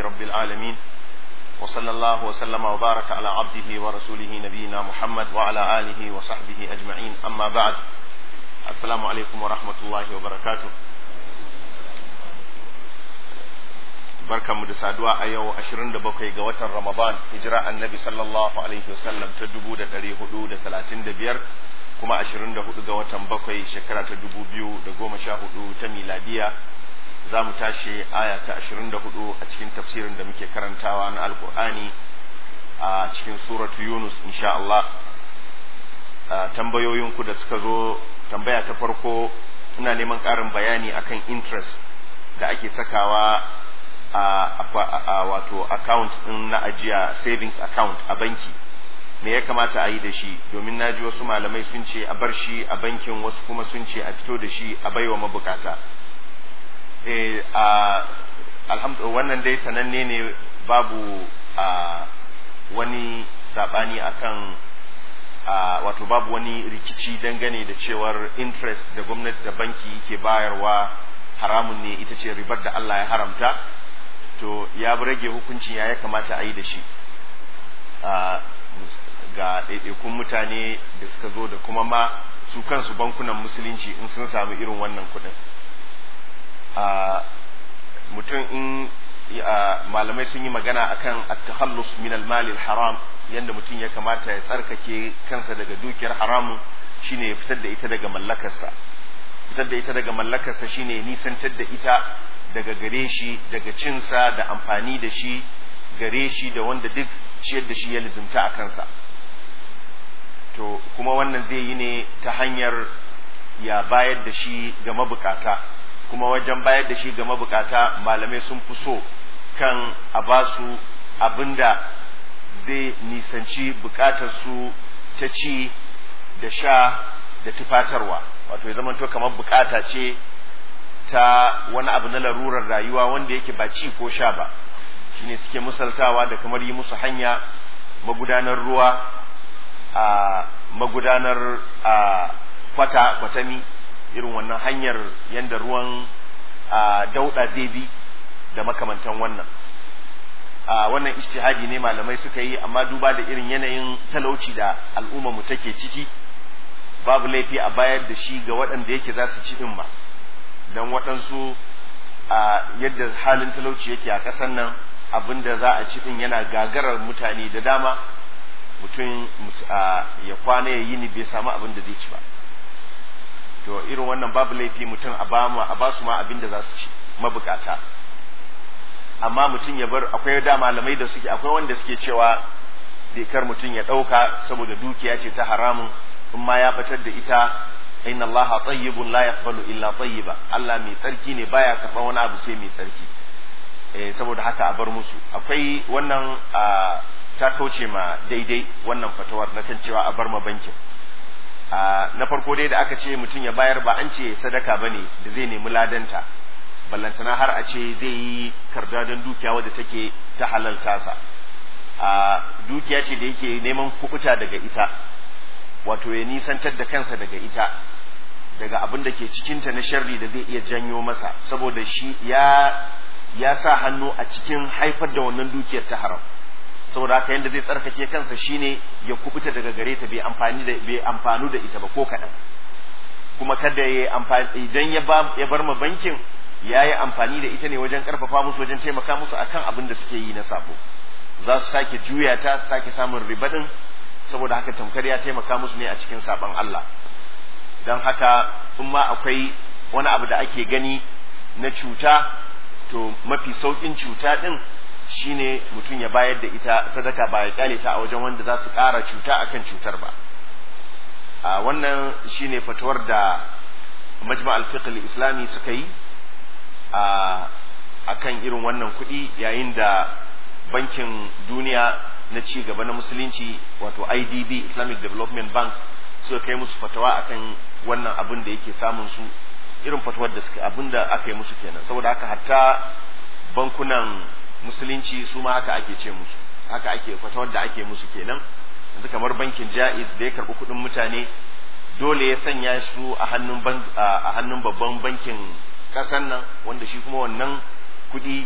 رب العالمين وصلى الله وسلم وبارك على عبده ورسوله نبينا محمد وعلى آله وصحبه أجمعين أما بعد السلام عليكم ورحمة الله وبركاته barkanmu da saduwa a yau 27 ga watan Ramadan hijira annabi sallallahu alaihi wasallam ta 1435 kuma 24 ga watan bakwai shekara ta 2014 ta miladiya za mu tashi aya ta 24 a cikin tafsirin da muke karantawa na alkur'ani a cikin suratu yunus insha Allah tambayoyinku da suka zo tambaya ta farko ina neman ƙarin bayani akan interest da ake sakawa a wato account din na ajiya savings account a banki me ya kamata a yi da shi domin na ji wasu malamai sun ce a bar shi a bankin wasu kuma sun ce a fito da shi a baiwa mabukata eh alhamdulillah wannan dai sananne ne babu wani sabani akan wato babu wani rikici dangane da cewar interest da gwamnati da banki ke bayarwa haramun ne ita ce ribar da Allah ya haramta to ya rage hukuncin ya ya kamata a yi da shi ga ɗaiɗaikun mutane da suka zo da kuma ma su kansu bankunan musulunci in sun samu irin wannan kuɗin mutum in malamai sun yi magana akan at-takhallus min al-mal haram yanda mutum ya kamata ya tsarkake kansa daga dukiyar haramun shine ya fitar da ita daga mallakarsa fitar da ita daga mallakarsa shine nisantar da ita daga gare shi daga cinsa da amfani da shi gare shi da wanda duk ciyar da shi ya lizimta a kansa to kuma wannan zai yi ne ta hanyar ya bayar da shi ga mabukata kuma wajen bayar da shi ga mabukata malamai sun fi so kan a ba su abinda zai nisanci bukatar su ta ci da sha da tufatarwa wato ya zama to kamar bukata ce ta wani abu na larurar rayuwa wanda yake ba ci ko sha ba shine suke misaltawa da kamar yi musu hanya magudanar ruwa a magudanar a kwata kwatami irin wannan hanyar yadda ruwan dauda zai bi da makamantan wannan a wannan ijtihadi ne malamai suka yi amma duba da irin yanayin talauci da al'umma mu take ciki babu laifi a bayar da shi ga waɗanda yake za su ci ɗin ba don waɗansu a yadda halin talauci yake a ƙasar nan abin da za a ci ɗin yana gagarar mutane da dama mutum ya kwana ya yi ni bai samu abin da zai ci ba to irin wannan babu laifi mutum a ba su ma abin da za su ci mabukata amma mutum ya bar akwai da malamai da suke akwai wanda suke cewa kar mutum ya ɗauka saboda dukiya ce ta haramun in ma ya batar da ita inna Allah tayyibun la yaqbalu illa tayyiba Allah mai tsarki ne baya karɓar wani abu sai mai tsarki eh saboda haka a bar musu akwai wannan ta kauce ma daidai wannan fatawar na kan cewa a bar ma bankin na farko dai da aka ce mutum ya bayar ba an ce sadaka bane da zai nemi ladanta ballantana har a ce zai yi kardadan dukiya wadda take ta halal tasa a dukiya ce da yake neman kubuta daga ita wato ya nisantar da kansa daga ita daga abin da ke cikinta na sharri da zai iya janyo masa saboda shi ya ya sa hannu a cikin haifar da wannan dukiyar ta haram saboda haka yanda zai tsarkake kansa shine ya kubuta daga gare ta bai amfani da bai amfanu da ita ba ko kaɗan kuma kada ya amfani idan ya ba ya bar ma bankin ya yi amfani da ita ne wajen karfafa musu wajen taimaka musu akan abin da suke yi na sabo za su sake juya ta su sake samun riba din saboda haka tamkar ya taimaka musu ne a cikin saban Allah don haka in ma akwai wani abu da ake gani na cuta to mafi saukin cuta din shine mutum ya bayar da ita sadaka ba ya kyale ta a wajen wanda za su ƙara cuta akan cutar ba a wannan shine fatuwar da majma'al fiqh islami suka yi a akan irin wannan kuɗi yayin da bankin duniya na ci gaba na musulunci wato IDB Islamic Development Bank suka kai musu fatawa akan wannan abin da yake samun su irin fatawar da suka abin da aka yi musu kenan saboda haka hatta bankunan musulunci su ma haka ake ce musu haka ake fatawar da ake musu kenan yanzu kamar bankin Jaiz da ya karbi kuɗin mutane dole ya sanya su a hannun a hannun babban bankin kasan nan wanda shi kuma wannan kuɗi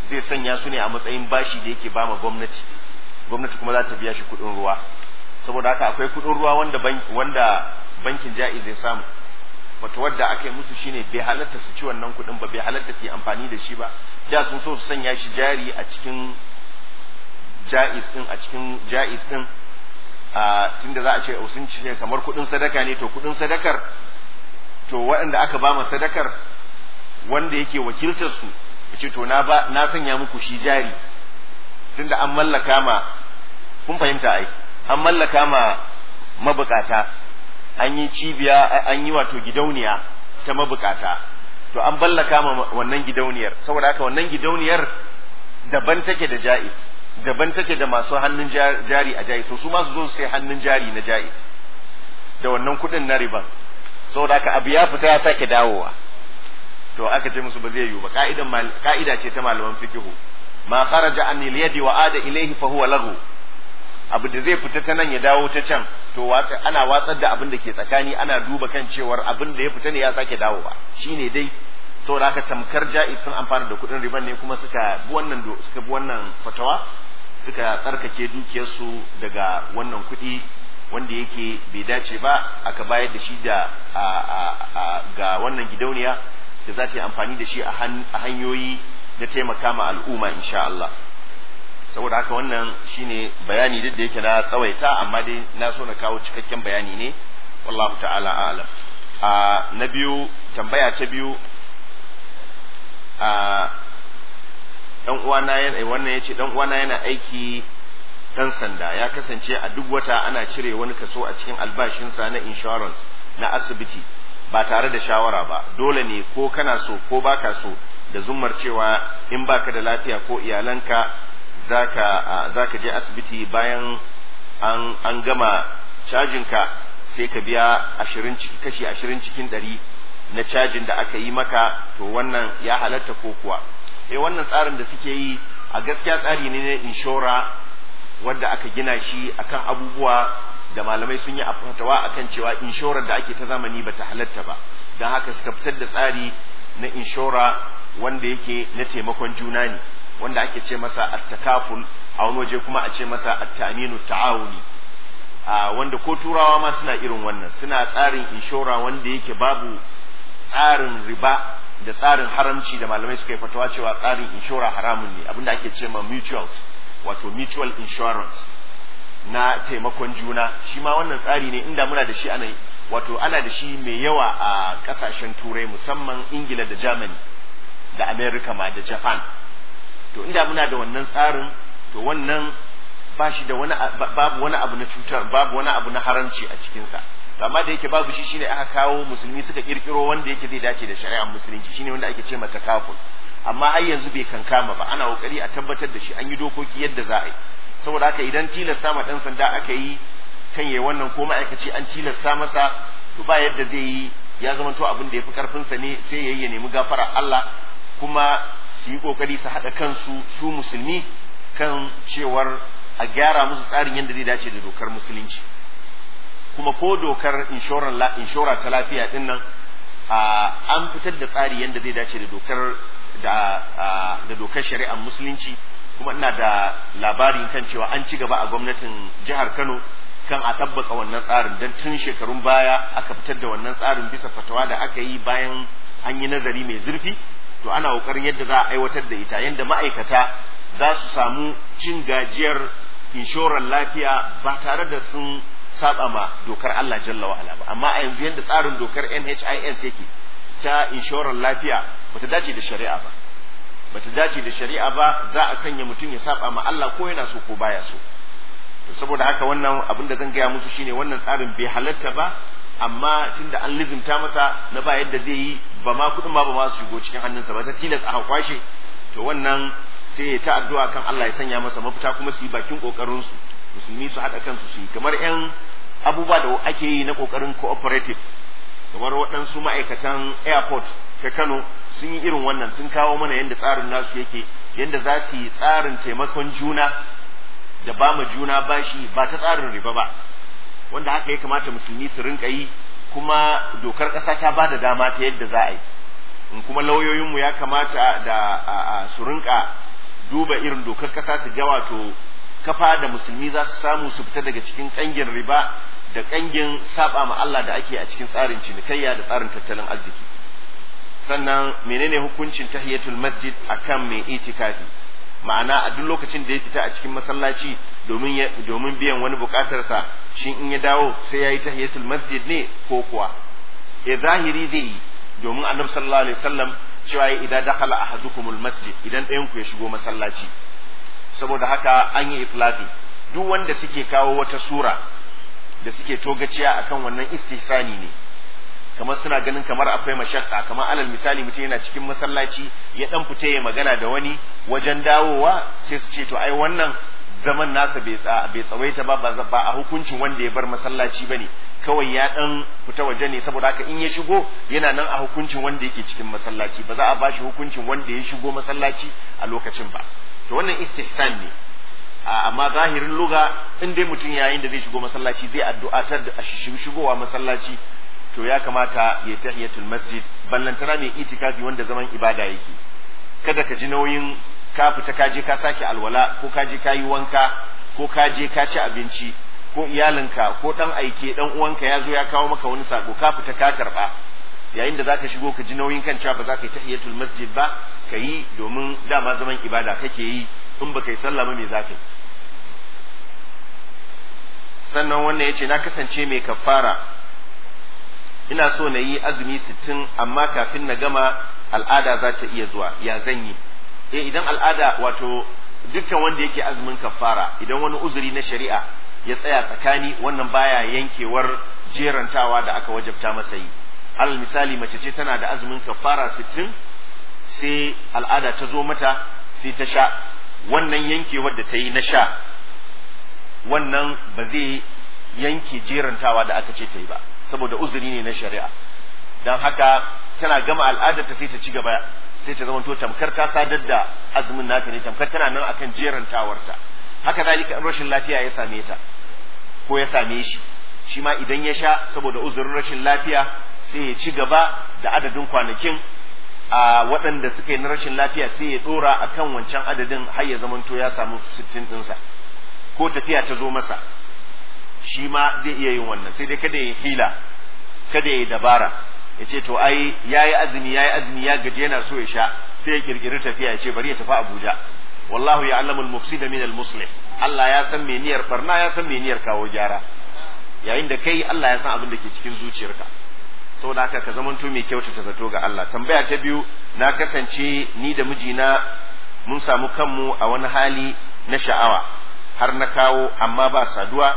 zai sanya su ne a matsayin bashi da yake bama gwamnati gwamnati kuma za ta biya shi kuɗin ruwa saboda haka akwai kuɗin ruwa wanda wanda bankin ja'i zai samu wato wadda aka yi musu shine bai halatta su ci wannan kuɗin ba bai halatta su yi amfani da shi ba da sun so su sanya shi jari a cikin ja'iz din a cikin ja'iz din a tunda za a ce sun ci kamar kuɗin sadaka ne to kuɗin sadakar to waɗanda aka ba ma sadakar wanda yake wakiltar su ce to na ba na sanya muku shi jari tunda an mallaka ma kun fahimta ai an mallaka ma mabukata an yi cibiya an yi wato gidauniya ta mabukata to an ballaka ma wannan gidauniyar saboda haka wannan gidauniyar daban take da ja'iz daban take da masu hannun jari a ja'iz to su ma su zo su sai hannun jari na ja'iz da wannan kuɗin na riban saboda haka abu ya fita ya sake dawowa to aka ce musu ba zai yiwu ba ka'idan ka'ida ce ta malaman fikihu ma kharaja an yadi wa ada ilayhi fa huwa lahu abu da zai fita ta nan ya dawo ta can to ana watsar da abin da ke tsakani ana duba kan cewar abin da ya fita ne ya sake dawowa shine dai saboda haka tamkar ja'iz sun amfana da kuɗin riban ne kuma suka bi wannan suka bi wannan fatawa suka tsarkake dukiyarsu daga wannan kuɗi wanda yake bai dace ba aka bayar da shi da ga wannan gidauniya da za ta yi amfani da shi a hanyoyi na taimaka ma al'umma insha Allah saboda haka wannan shine bayani duk da yake na tsawaita amma dai na so na kawo cikakken bayani ne wallahu ta'ala a'lam a na biyu tambaya ta biyu a dan uwana yana wannan yace dan uwana yana aiki dan sanda ya kasance a duk wata ana cire wani kaso a cikin albashinsa na insurance na asibiti ba tare da shawara ba dole ne ko kana so ko baka so da zummar cewa in baka da lafiya ko iyalanka zaka zaka je asibiti bayan an an gama cajinka sai ka biya ashirin ciki kashi ashirin cikin ɗari na cajin da aka yi maka to wannan ya halatta ko kuwa eh wannan tsarin da suke yi a gaskiya tsari ne na inshora wadda aka gina shi akan abubuwa da malamai sun yi a fatawa akan cewa inshorar da ake ta zamani bata halatta ba don haka suka fitar da tsari na inshora wanda yake na taimakon juna ne wanda ake ce masa attakaful a wani waje kuma a ce masa attaminu ta'awuni a wanda ko turawa ma suna irin wannan suna tsarin inshora wanda yake babu tsarin riba da tsarin haramci da malamai suka yi fatawa cewa tsarin inshora haramun ne abinda ake ce ma mutuals wato mutual insurance na taimakon juna shi ma wannan tsari ne inda muna da shi ana wato ana da shi mai yawa a kasashen turai musamman ingila da germany da america ma da japan to inda muna da wannan tsarin to wannan ba shi da wani babu wani abu na cutar babu wani abu na haramci a cikinsa amma da yake babu shi shine aka kawo musulmi suka kirkiro wanda yake zai dace da shari'ar musulunci shine wanda ake ce mata kaful amma har yanzu bai kankama ba ana kokari a tabbatar da shi an yi dokoki yadda za a yi saboda haka idan tilasta ma dan sanda aka yi kan yayi wannan ko ma'aikaci an tilasta masa to ba yadda zai yi ya zama to abin da ya fi karfinsa ne sai yayi ya nemi gafara Allah kuma su yi kokari su haɗa kansu su musulmi kan cewar a gyara musu tsarin yadda zai dace da dokar musulunci kuma ko dokar inshora ta lafiya din nan an fitar da tsari yadda zai dace da dokar da dokar shari'ar musulunci kuma ina da labarin kan cewa an ci gaba a gwamnatin jihar Kano kan a tabbaka wannan tsarin don tun shekarun baya aka fitar da wannan tsarin bisa fatawa da aka yi bayan an yi nazari mai zurfi to ana kokarin yadda za a aiwatar da ita yadda ma'aikata za su samu cin gajiyar inshorar lafiya ba tare da sun saba ma dokar Allah jalla wa'ala ba amma a yanzu yadda tsarin dokar NHIS yake ta inshorar lafiya bata dace da shari'a ba bata dace da shari'a ba za a sanya mutum ya saba ma Allah ko yana so ko baya so to saboda haka wannan abin da zan gaya musu shine wannan tsarin bai halatta ba amma tunda an lizimta masa na ba yadda zai yi ba ma kudin ma ba ma su shigo cikin hannunsa ba ta tilas a kwashe to wannan sai ya ta addu'a kan Allah ya sanya masa mafita kuma su yi bakin kokarin su musulmi su haɗa kansu su yi kamar yan abubuwa da ake yi na kokarin cooperative kamar waɗansu ma'aikatan airport ta Kano sun yi irin wannan sun kawo mana yadda tsarin nasu yake yadda za su yi tsarin taimakon juna da ba ma juna bashi ba ta tsarin riba ba wanda haka ya kamata musulmi su rinka yi kuma dokar ƙasa ta ba da dama ta yadda za a yi in kuma lauyoyinmu ya kamata da su rinka duba irin dokar kasa su ga wato kafa da musulmi za su samu su fita daga cikin kangin riba da kangin saba ma Allah da ake a cikin tsarin cinikayya da tsarin tattalin arziki sannan menene hukuncin tahiyatul masjid akan mai itikafi ma'ana a duk lokacin da ya fita a cikin masallaci domin domin biyan wani bukatarsa shin in ya dawo sai yayi tahiyatul masjid ne ko kuwa e zahiri zai yi domin annabi sallallahu alaihi wasallam cewa idan dakhala ahadukumul masjid idan ɗayan ku ya shigo masallaci saboda haka an yi iflafi duk wanda suke kawo wata sura da suke togaciya akan wannan istihsani ne kamar suna ganin kamar akwai mashakka kamar alal misali mutum yana cikin masallaci ya dan fita ya magana da wani wajen dawowa sai su ce to ai wannan zaman nasa bai bai tsawaita ba ba a hukuncin wanda ya bar masallaci bane kawai ya dan fita waje ne saboda haka in ya shigo yana nan a hukuncin wanda yake cikin masallaci ba za a bashi hukuncin wanda ya shigo masallaci a lokacin ba to wannan istihsan ne amma zahirin luga in dai mutum yayin da zai shigo masallaci zai addu'atar da shigowa masallaci to ya kamata ya tahiyatul masjid ballantana mai itikafi wanda zaman ibada yake kada ka ji nauyin ka fita ka je ka sake alwala ko ka je ka yi wanka ko ka je ka ci abinci ko iyalinka ko dan aike dan uwanka ya zo ya kawo maka wani sako ka fita ka karba yayin da zaka shigo ka ji nauyin kan cewa ba za ka yi tahiyatul masjid ba ka yi domin dama zaman ibada kake yi in baka yi sallah ba me za ka yi sannan wannan yace na kasance mai kafara ina so na yi azumi sittin amma kafin na gama al'ada za ta iya zuwa ya zan yi eh idan al'ada wato dukkan wanda yake azumin kafara idan wani uzuri na shari'a ya tsaya tsakani wannan baya yankewar jerantawa da aka wajabta masa yi alal misali mace ce tana da azumin kafara sittin sai al'ada ta zo mata sai ta sha wannan yankewar da ta yi na sha wannan ba zai yanke jerantawa da aka ce ta yi ba saboda uzuri ne na shari'a don haka tana gama al'adarta sai ta ci gaba sai ta zama to tamkar ta sadar da azumin nata ne tamkar tana nan akan jerantawarta haka zalika in rashin lafiya ya same ta ko ya same shi shi ma idan ya sha saboda uzurin rashin lafiya sai ya ci gaba da adadin kwanakin a waɗanda suka yi na rashin lafiya sai ya ɗora a kan wancan adadin har ya zamanto ya samu sittin ɗinsa ko tafiya ta zo masa shi ma zai iya yin wannan sai dai kada ya hila kada ya dabara ya ce to ai ya yi azumi ya yi azumi ya gaji yana so ya sha sai ya kirkiri tafiya ya ce bari ya tafi abuja wallahu ya alamul mufsida min al muslih Allah ya san me niyyar barna ya san me niyyar kawo gyara yayin da kai Allah ya san abin da ke cikin zuciyarka saboda haka ka zamanto mai kyautata zato ga Allah tambaya ta biyu na kasance ni da mijina mun samu kanmu a wani hali na sha'awa har na kawo amma ba saduwa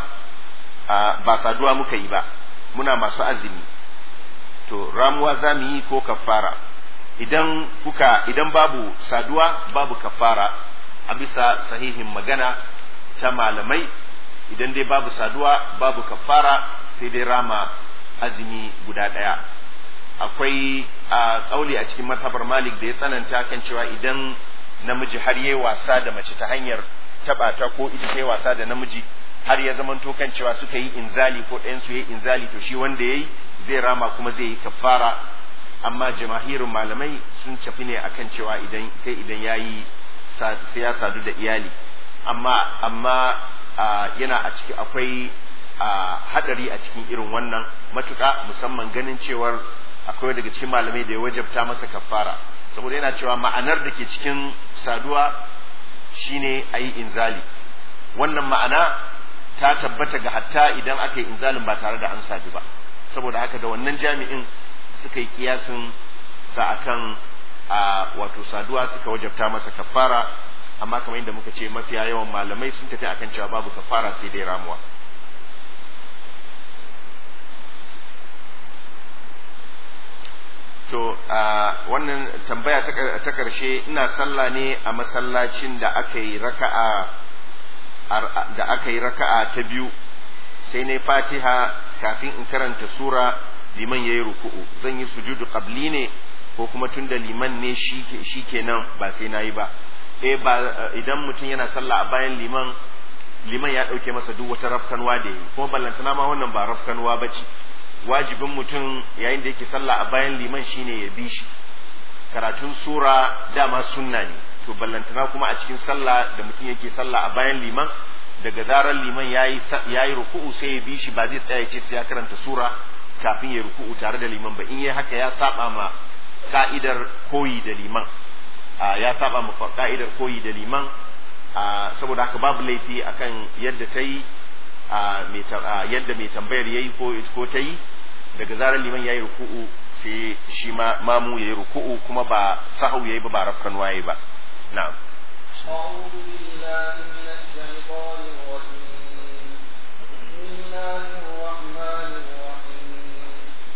ba saduwa muka yi ba muna masu azumi to ramuwa za mu yi ko kafara idan kuka idan babu saduwa babu kafara a bisa sahihin magana ta malamai idan dai babu saduwa babu kafara sai dai rama azumi guda ɗaya akwai a ƙauli a cikin matabar malik da ya tsananta kan cewa idan namiji har yi wasa da mace ta hanyar taɓa ta ko ita ta yi wasa da namiji har ya zamanto kan cewa suka yi inzali ko ɗayan su yi inzali to shi wanda ya yi zai rama kuma zai yi kafara amma jamahirin malamai sun cafi ne akan cewa idan sai idan ya yi sai ya sadu da iyali amma amma yana a ciki akwai hadari a cikin irin wannan matuƙa musamman ganin cewar akwai daga cikin malamai da ya wajabta masa kafara saboda yana cewa ma'anar da ke cikin saduwa shine a yi inzali wannan ma'ana ta tabbata ga hatta idan aka yi inzalin ba tare da an sadu ba saboda haka da wannan jami'in suka yi kiyasin sa akan a wato saduwa suka wajabta masa kafara amma kamar yadda muka ce mafiya yawan malamai sun tafi akan cewa babu kafara sai dai ramuwa to a wannan tambaya ta karshe ina sallah ne a masallacin da aka yi raka'a da aka yi raka'a ta biyu sai na fatiha kafin in karanta sura liman ya yi ruku'u zan yi sujudu qabli ne ko kuma tun da liman ne shi kenan ba sai na yi ba eh ba idan mutum yana sallah a bayan liman liman ya ɗauke masa duk wata rafkanwa da yi kuma ballantana ma wannan ba rafkanwa ba ce wajibin mutum yayin da yake sallah a bayan liman shine ya bi shi karatun sura dama sunna ne to ballantana kuma a cikin sallah da mutum yake sallah a bayan liman daga zarar liman yayi yayi ruku'u sai ya bi shi ba zai tsaya ce sai ya karanta sura kafin ya ruku'u tare da liman ba in yayi haka ya saba ma ka'idar koyi da liman ya saba ma ka'idar koyi da liman saboda haka babu laifi akan yadda ta yi yadda mai tambayar yayi ko ko ta yi daga zarar liman yayi ruku'u sai shi ma mamu yayi ruku'u kuma ba sahau yayi ba ba rafkan waye ba na'am أعوذ بالله من الشيطان الرجيم بسم الله الرحمن الرحيم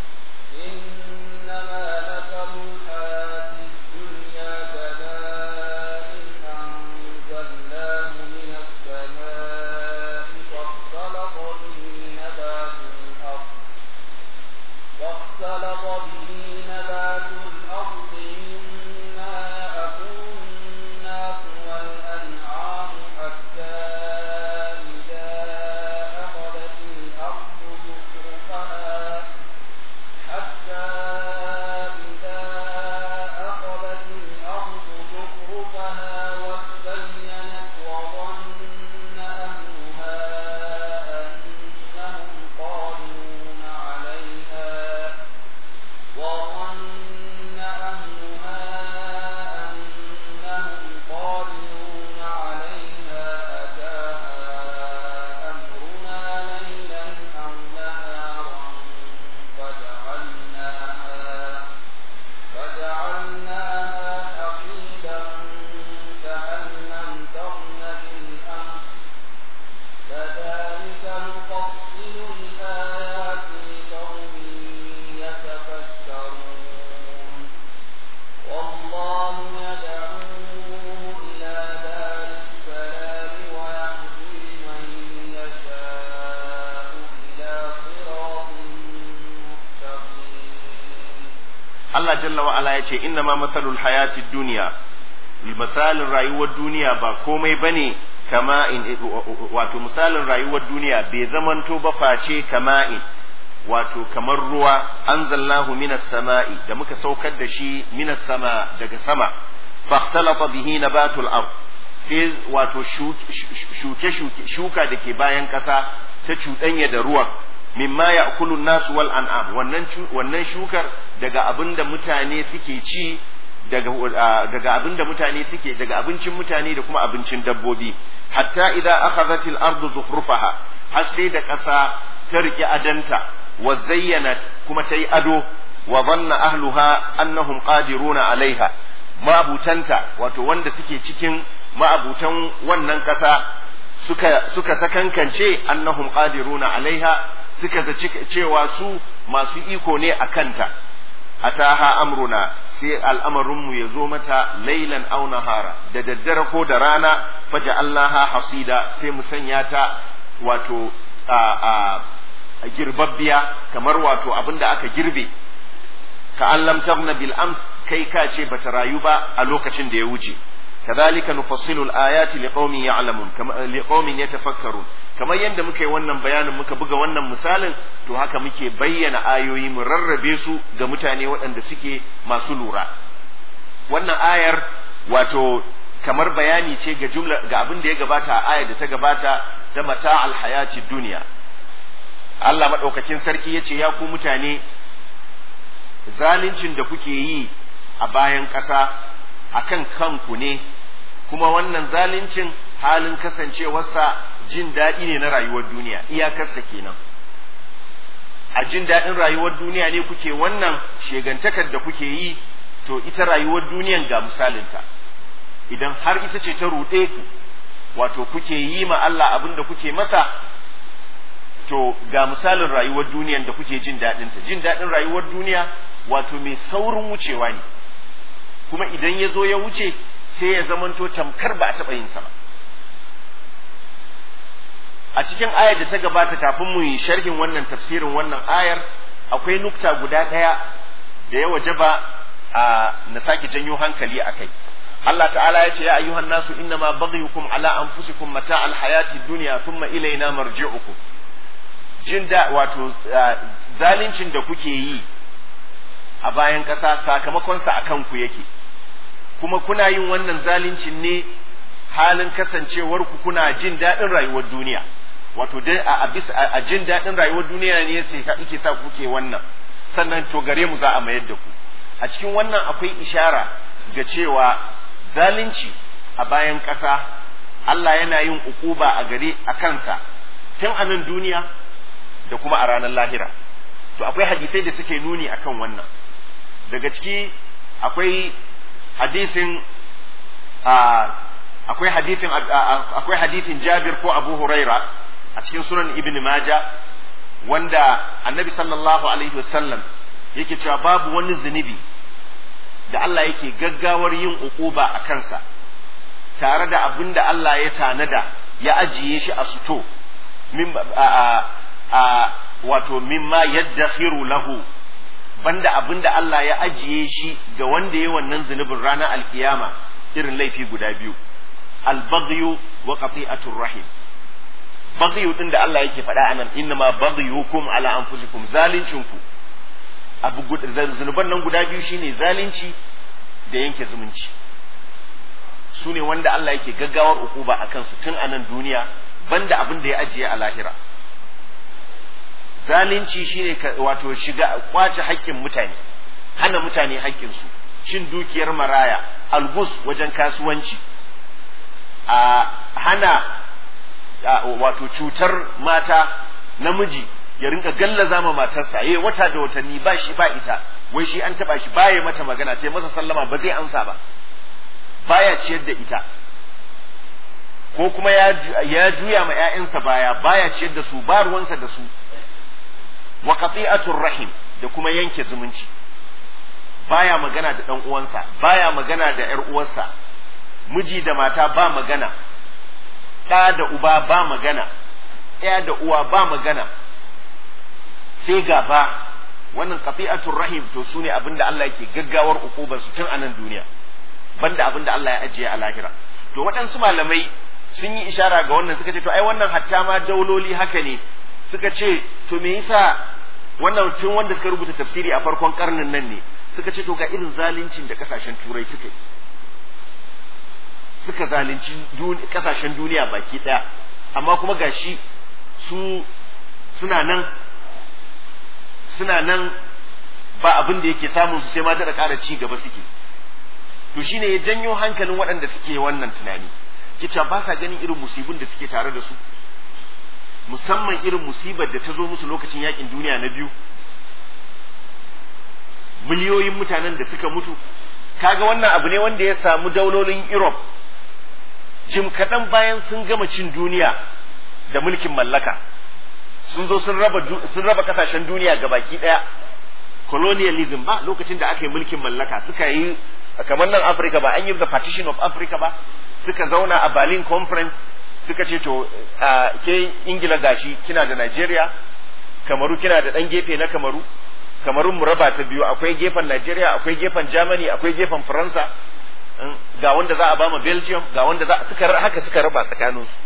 إنما مثل الحياة الدنيا كماء أنزلناه من السماء فاختلط به نبات الأرض فاختلط به نبات الأرض مما يأكل الناس والأنعام حتى إذا أخذت الأرض زخرفها حتى إذا أخذت الأرض زخرفها وزينت وظن أهلها أنهم قادرون عليها وظن أهلها أنهم قادرون عليها أتاها أمرنا ليلا أو نهارا فجعلناها فجعلناها حصيدا كأن لم تغن بالأمس كذلك نفصل الآيات لقوم يتفكرون والله يدعو إلى دار السلام ويهدي من يشاء إلى صراط مستقيم Allah jalla wa ala yace inna ma mathalul hayatid dunya misalin rayuwar duniya ba komai bane kama in wato misalin rayuwar duniya bai zamanto ba face kama in wato kamar ruwa anzalnahu minas sama'i da muka saukar da shi minas sama daga sama fakhtalata bihi nabatul ard sai wato shuke shuke shuka da ke bayan kasa ta cuɗanya da ruwan mimma ya'kulu nasu wal an'am wannan wannan shukar daga abinda mutane suke ci daga daga abinda mutane suke daga abincin mutane da kuma abincin dabbobi hatta idza akhadhat al ardu zukhrufaha har sai da ƙasa ta riƙe adanta wa zayyana kuma ta yi ado wa dhanna ahluha annahum qadiruna alaiha ma'abutanta wato wanda suke cikin ma'abutan wannan ƙasa suka suka sakankance annahum qadiruna alaiha suka zaci cewa su masu iko ne a kanta ataha amruna sai al'amarinmu ya zo mata lailan aw nahara da daddare ko da rana faja allaha hasida sai mu sanya ta wato a a girbabbiya kamar wato abinda aka girbe ka an lam taghna bil ams kai ka ce bata rayu ba a lokacin da ya wuce كذلك نفصل الآيات لقوم يعلمون كما لقوم يتفكرون kamar yadda muka yi wannan bayanin muka buga wannan misalin to haka muke bayyana ayoyi mu rarrabe su ga mutane waɗanda suke masu lura wannan ayar wato kamar bayani ce ga jumla ga abin da ya gabata a ayar da ta gabata ta mata alhayati duniya Allah madaukakin sarki ya ce ya ku mutane zalincin da kuke yi a bayan ƙasa akan kanku ne kuma wannan zalincin halin kasancewarsa jin daɗi ne na rayuwar duniya iyakarsa kenan a jin daɗin rayuwar duniya ne kuke wannan shegantakar da kuke yi to ita rayuwar duniyan ga misalinta idan har ita ce ta ruɗe ku wato kuke yi ma Allah abin da kuke masa to ga misalin rayuwar duniyan da kuke jin daɗinta jin daɗin rayuwar duniya wato mai saurin wucewa ne kuma idan ya zo ya wuce sai ya zamanto tamkar ba a taɓa yin sa ba a cikin ayar da ta gabata kafin mu yi sharhin wannan tafsirin wannan ayar akwai nukta guda ɗaya da ya wajaba a na sake janyo hankali a kai Allah ta'ala ya ce ya ayyuhan nasu inna ma baghyukum ala anfusikum mata alhayati dunya thumma ilaina marji'ukum jin da wato zalincin da kuke yi a bayan ƙasa sakamakonsa a kanku yake kuma kuna yin wannan zalincin ne halin kasancewar ku kuna jin daɗin rayuwar duniya wato dai a bisa a jin daɗin rayuwar duniya ne sai ka ike sa kuke wannan sannan to gare mu za a mayar da ku a cikin wannan akwai ishara ga cewa zalunci a bayan ƙasa Allah yana yin ukuba a gare a kansa tun a nan duniya da kuma a ranar lahira to akwai hadisai da suke nuni akan wannan daga ciki akwai hadisin akwai hadisin akwai hadisin Jabir ko Abu Huraira a cikin sunan Ibn Majah wanda Annabi sallallahu alaihi wasallam yake cewa babu wani zunubi da Allah yake gaggawar yin uquba a kansa tare da abin da Allah ya tanada ya ajiye shi a suto min a a wato mimma yaddakhiru lahu banda abin da Allah ya ajiye shi ga wanda ya wannan zunubin ranar alkiyama irin laifi guda biyu albaghyu wa qati'atur rahim baghyu din da Allah yake faɗa anan innama baghyukum ala anfusikum zalincinku abu zunuban nan guda biyu shine zalunci da yanke zumunci su ne wanda Allah yake gaggawar ukuba a kansu tun a nan duniya banda abin da ya ajiye a lahira zalunci shine wato shiga kwace haƙƙin mutane hana mutane haƙƙinsu cin dukiyar maraya algus wajen kasuwanci a hana wato cutar mata namiji ya rinka gallaza ma matarsa yayi wata da watanni ba shi ba ita wai shi an taba shi baya mata magana ta masa sallama ba zai amsa ba baya ciyar da ita ko kuma ya juya ma ƴaƴansa baya baya ciyar da su ba ruwansa da su wa qati'atur rahim da kuma yanke zumunci baya magana da dan uwansa baya magana da ƴar uwarsa miji da mata ba magana ɗa da uba ba magana ɗaya da uwa ba magana sai gaba wannan qati'atur rahim to sune abinda Allah yake gaggawar ukubar su tun a nan duniya banda abinda Allah ya ajiye a lahira to waɗansu malamai sun yi ishara ga wannan suka ce to ai wannan hatta ma dauloli haka ne suka ce to me yasa wannan tun wanda suka rubuta tafsiri a farkon karnin nan ne suka ce to ga irin zaluncin da kasashen turai suka yi suka zalunci kasashen duniya baki daya amma kuma gashi su suna nan suna nan ba abin da yake samun su sai ma da ƙara ci gaba suke to shine ya janyo hankalin waɗanda suke wannan tunani ita ba sa ganin irin musibin da suke tare da su musamman irin musibar da ta zo musu lokacin yakin duniya na biyu miliyoyin mutanen da suka mutu kaga wannan abu ne wanda ya samu daulolin Europe jim kaɗan bayan sun gama cin duniya da mulkin mallaka sun zo sun raba sun raba kasashen duniya ga baki ɗaya colonialism ba lokacin da aka yi mulkin mallaka suka yi kamar nan Africa ba an yi the partition of Africa ba suka zauna a Berlin conference suka ce to ke Ingila gashi kina da Nigeria Kamaru kina da ɗan gefe na Kamaru Kamarun mu raba ta biyu akwai gefen Nigeria akwai gefen Germany akwai gefen Faransa ga wanda za a ba ma Belgium ga wanda za suka haka suka raba tsakanin su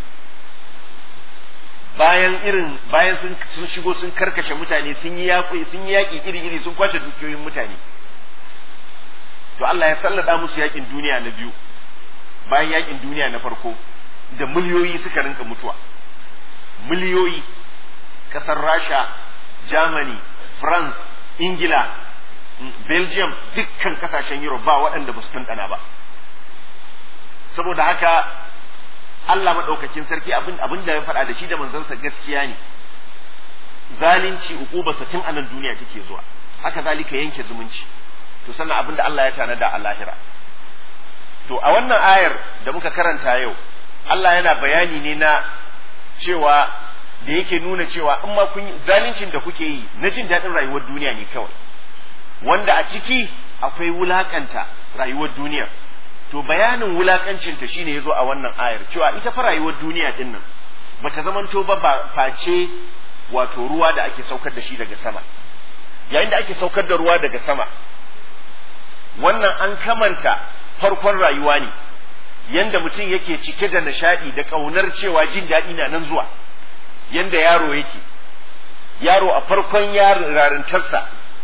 bayan irin bayan sun sun shigo sun karkashe mutane sun yi yaƙi sun yi yaƙi iri iri sun kwashe dukiyoyin mutane to Allah ya sallada musu yaƙin duniya na biyu bayan yaƙin duniya na farko da miliyoyi suka rinka mutuwa miliyoyi ƙasar Rasha Germany France Ingila Belgium dukkan kasashen Europe ba waɗanda ba su tantana ba saboda haka Allah maɗaukakin sarki abin abin da ya faɗa da shi da manzansa gaskiya ne zalunci uqubarsa tun a nan duniya take zuwa haka zalika yanke zumunci to sannan abin da Allah ya tanada a lahira to a wannan ayar da muka karanta yau Allah yana bayani ne na cewa da yake nuna cewa in ma kun zaluncin da kuke yi na jin daɗin rayuwar duniya ne kawai wanda a ciki akwai wulakanta rayuwar duniya to bayanin wulakancinta shine yazo a wannan ayar cewa ita fa rayuwar duniya din nan bata zamanto ba ba face wato ruwa da ake saukar da shi daga sama yayin da ake saukar da ruwa daga sama wannan an kamanta farkon rayuwa ne yanda mutum yake cike da nishadi da kaunar cewa jin daɗi na nan zuwa yanda yaro yake yaro a farkon yarintarsa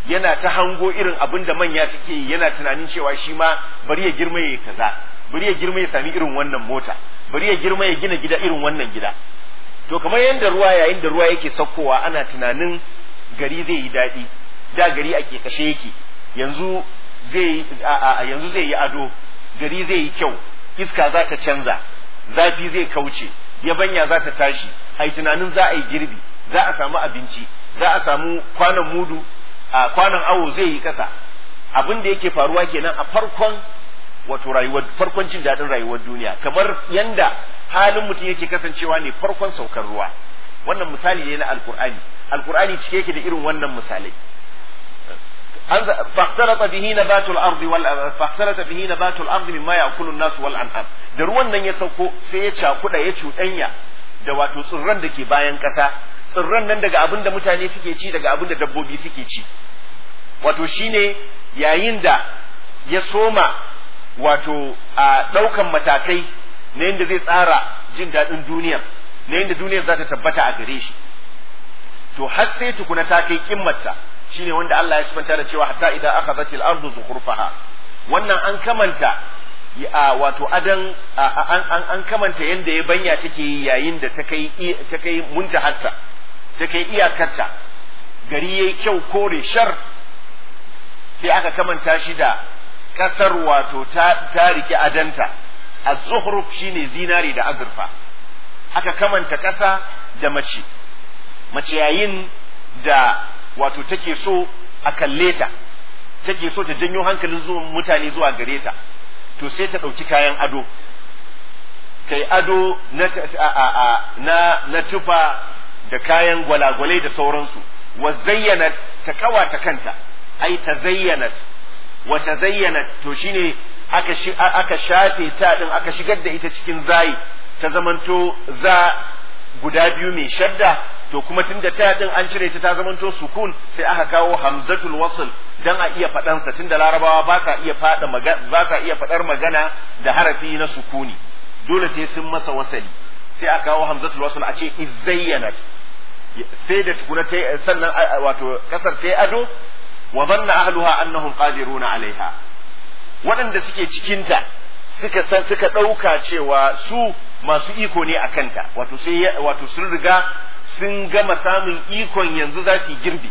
yana ta hango irin abin da manya suke yi yana tunanin cewa shi ma bari ya girma ya kaza bari ya girma ya sami irin wannan mota bari ya girma ya gina gida irin wannan gida to kamar yadda ruwa yayin da ruwa yake saukowa ana tunanin gari zai yi daɗi da gari a kashe yake yanzu zai yanzu zai yi ado gari zai yi kyau iska za ta canza zafi zai kauce yabanya za ta tashi ai tunanin za a yi girbi za a samu abinci za a samu kwanan mudu a kwanan awo zai yi kasa abin da yake faruwa kenan a farkon wato rayuwar farkon jin daɗin rayuwar duniya kamar yanda halin mutum yake kasancewa ne farkon saukar ruwa wannan misali ne na alkur'ani alkur'ani cike yake da irin wannan misalai فاختلط به نبات الارض وال فاختلط به نبات الارض مما ياكل الناس والانعام da ruwan nan ya sauko sai ya cakuda ya cuɗanya da wato tsirran da ke bayan ƙasa tsirran nan daga abin da mutane suke ci daga abin da dabbobi suke ci wato shine yayin da ya soma wato a ɗaukan matakai na yadda zai tsara jin daɗin duniyar na yadda duniyar za ta tabbata a gare shi to har sai tukuna ta kai kimmarta shine wanda Allah ya sifanta da cewa hatta idan akhadhatil ardu zukhrufaha wannan an kamanta wato adan an an kamanta yanda ya banya take yayin da ta kai ta kai muntahatta ta kai iyakarta gari yayi kyau kore shar sai aka kamanta shi da kasar wato ta ta rike adanta az-zukhruf shine zinari da azurfa aka kamanta kasa da mace mace yayin da wato take so a kalle ta take so ta janyo hankalin zuwan mutane zuwa gare ta to sai ta ɗauki kayan ado ta yi ado na, na, na tufa da kayan gwalagwalai da sauransu wa zayyana ta kawata kanta ai ta zayyanat wa ta zayyanat to shine aka, aka shafe ta din aka shigar da ita cikin zayi ta zamanto za guda biyu mai shadda to kuma tun da ta din an cire ta ta zamanto sukun sai aka kawo hamzatul wasl dan a iya faɗan sa tunda larabawa ba sa iya faɗa ba sa iya faɗar magana da harafi na sukuni dole sai sun masa wasali sai aka kawo hamzatul wasl a ce izayyanat sai da tukuna ta sannan wato kasar ta ado wa dhanna ahluha annahum qadiruna alaiha waɗanda suke cikinta suka san suka ɗauka cewa su masu iko ne a kanta wato sai wato sun riga sun gama samun ikon yanzu za su yi girbi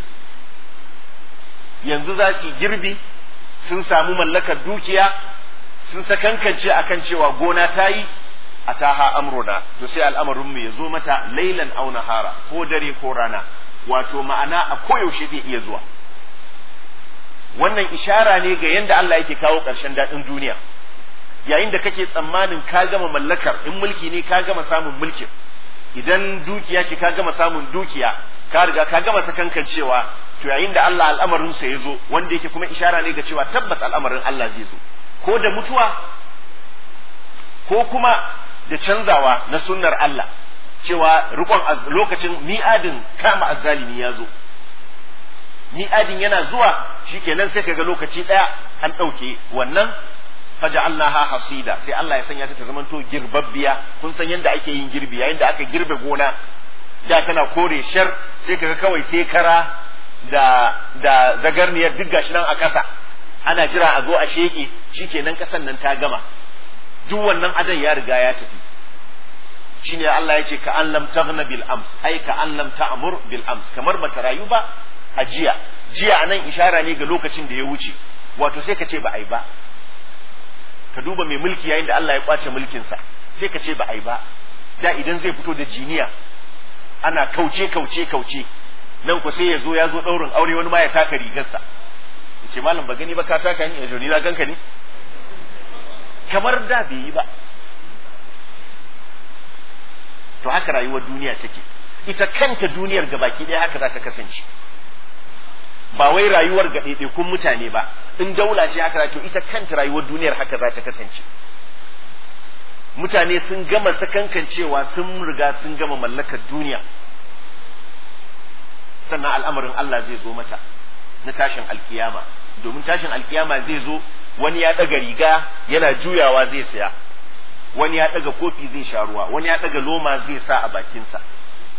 yanzu za su yi girbi sun samu mallakar dukiya sun sakankance akan cewa gona ta yi a taha amruna to sai al'amarin mu ya zo mata lailan au nahara ko dare ko rana wato ma'ana a koyaushe zai iya zuwa wannan ishara ne ga yadda Allah yake kawo ƙarshen daɗin duniya yayin da kake tsammanin ka gama mallakar in mulki ne ka gama samun mulkin idan dukiya ce ka gama samun dukiya ka riga ka gama sakankan cewa to yayin da Allah al'amarin sa ya zo wanda yake kuma ishara ne ga cewa tabbas al'amarin Allah zai zo ko da mutuwa ko kuma da canzawa na sunnar Allah cewa rikon lokacin mi'adin kama azzalimi ya zo mi'adin yana zuwa shikenan sai kaga lokaci daya an ɗauke wannan faja'alnaha hasida sai Allah ya sanya ta ta zamanto girbabbiya kun san yadda ake yin girbi yayin da aka girbe gona da tana kore shar sai kaga kawai sai kara da da zagarniyar duk gashi nan a ƙasa ana jira a zo a sheke shikenan ƙasan nan ta gama duk wannan adan ya riga ya tafi shine Allah ya ce ka an lam taghna bil ams ai ka an lam ta'mur bil ams kamar bata rayu ba a jiya jiya anan ishara ne ga lokacin da ya wuce wato sai ka ce ba ai ba ka duba mai mulki yayin da Allah ya kwace mulkinsa sai ka ce ba ai ba da idan zai fito da jiniya ana kauce kauce kauce nan ku sai ya zo ya zo daurin aure wani ma ya taka rigarsa ya ce malam ba gani ba ka taka ni ya ni na ganka ne kamar da bai yi ba to haka rayuwar duniya take ita kanta duniyar gabaki ɗaya haka za ta kasance ba wai rayuwar ga ɗaiɗaikun mutane ba in daula ce haka to ita kanta rayuwar duniyar haka za ta kasance mutane sun gama sakankancewa sun riga sun gama mallakar duniya sannan al'amarin Allah zai zo mata na tashin alkiyama domin tashin alkiyama zai zo wani ya ɗaga riga yana juyawa zai saya wani ya ɗaga kofi zai sha ruwa wani ya ɗaga loma zai sa a bakinsa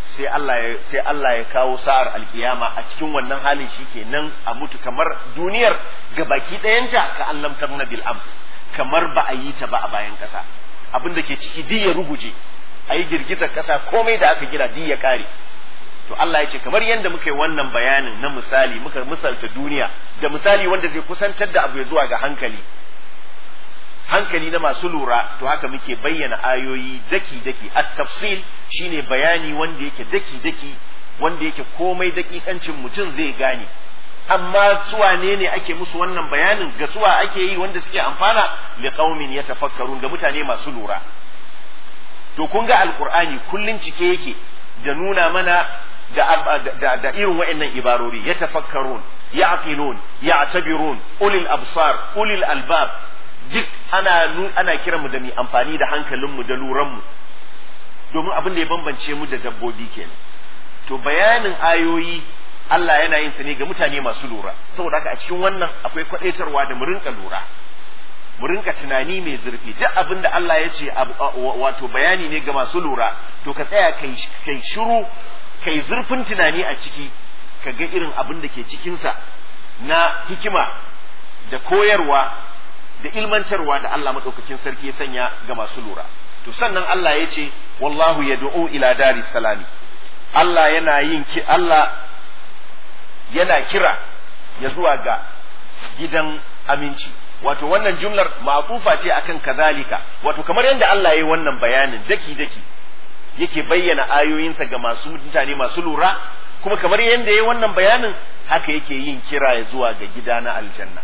sai Allah ya sai Allah ya kawo sa'ar alkiyama a cikin wannan halin shikenan a mutu kamar duniyar gabaki ɗayanta ka allam tabna bil ams kamar ba a yi ta ba a bayan ƙasa abin da ke ciki duk ya ruguje a yi girgizar ƙasa komai da aka gina duk ya ƙare to Allah ya ce kamar yadda muka yi wannan bayanin na misali muka misalta duniya da misali wanda zai kusantar da abu ya zuwa ga hankali hankali na masu lura to haka muke bayyana ayoyi daki-daki at tafsil shine bayani wanda yake daki-daki wanda yake komai dakikancin mutum zai gane amma suwa ne ne ake musu wannan bayanin ga suwa ake yi wanda suke amfana li qaumin yatafakkarun ga mutane masu lura to kun ga alqur'ani kullun cike yake da nuna mana da, da, da irin wa'annan ibarori yatafakkarun ya'qilun ya'tabirun ulil absar ulil albab duk ana ana kiranmu da mu amfani da hankalinmu da luranmu domin abin da ya bambance mu da dabbobi kenan to bayanin ayoyi Allah yana yin sa ne ga mutane masu lura saboda haka a cikin wannan akwai kwadaitarwa da mu rinka lura mu rinka tunani mai zurfi duk abin da Allah ya ce wato bayani ne ga masu lura to ka tsaya kai kai shiru kai zurfin tunani a ciki ka ga irin abin da ke cikinsa na hikima da koyarwa da ilmantarwa da Allah maɗaukakin sarki ya sanya ga masu lura. To sannan Allah ya ce, Wallahu ya ila daris salami. Allah yana yin ki Allah yana kira ya zuwa ga gidan aminci. Wato wannan jumlar ma'atufa ce akan kazalika. Wato kamar yadda Allah ya yi wannan bayanin daki-daki yake bayyana ayoyinsa ga masu mutane masu lura kuma kamar yadda ya yi wannan bayanin haka yake yin kira ya zuwa ga gida na aljanna.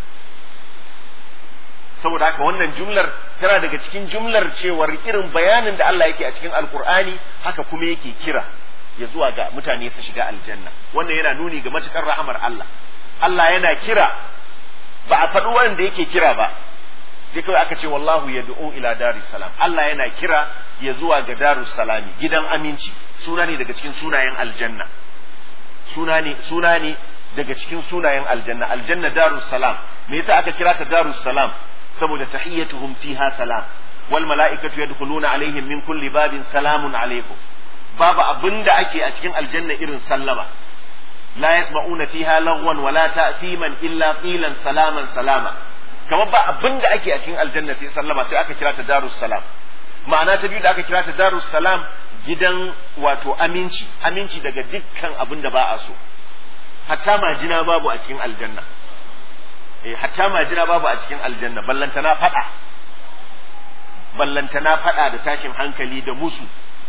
saboda haka wannan jumlar tana daga cikin jumlar cewar irin bayanin da Allah yake a cikin alkur'ani haka kuma yake kira ya zuwa ga mutane su shiga aljanna wannan yana nuni ga matukar rahamar Allah Allah yana kira ba a faɗi wanda yake kira ba sai kawai aka ce wallahu yad'u ila daris salam Allah yana kira ya zuwa ga darus salami gidan aminci suna ne daga cikin sunayen aljanna suna ne suna ne daga cikin sunayen aljanna aljanna darus salam me yasa aka kira ta darus salam saboda tahiyyatuhum fiha salam wal mala'ikatu yadkhuluna alaihim min kulli babin salamun alaikum babu abinda ake a cikin aljanna irin sallama la yasma'una fiha lagwan wala ta'thiman illa qilan salaman salama kamar ba abinda ake a cikin aljanna sai sallama sai aka kira ta darus salam ma'ana ta biyu da aka kira ta darus salam gidan wato aminci aminci daga dukkan abin da ba a so hatta majina babu a cikin aljanna hatta majina babu a cikin aljanna ballantana fada ballantana fada da tashin hankali da musu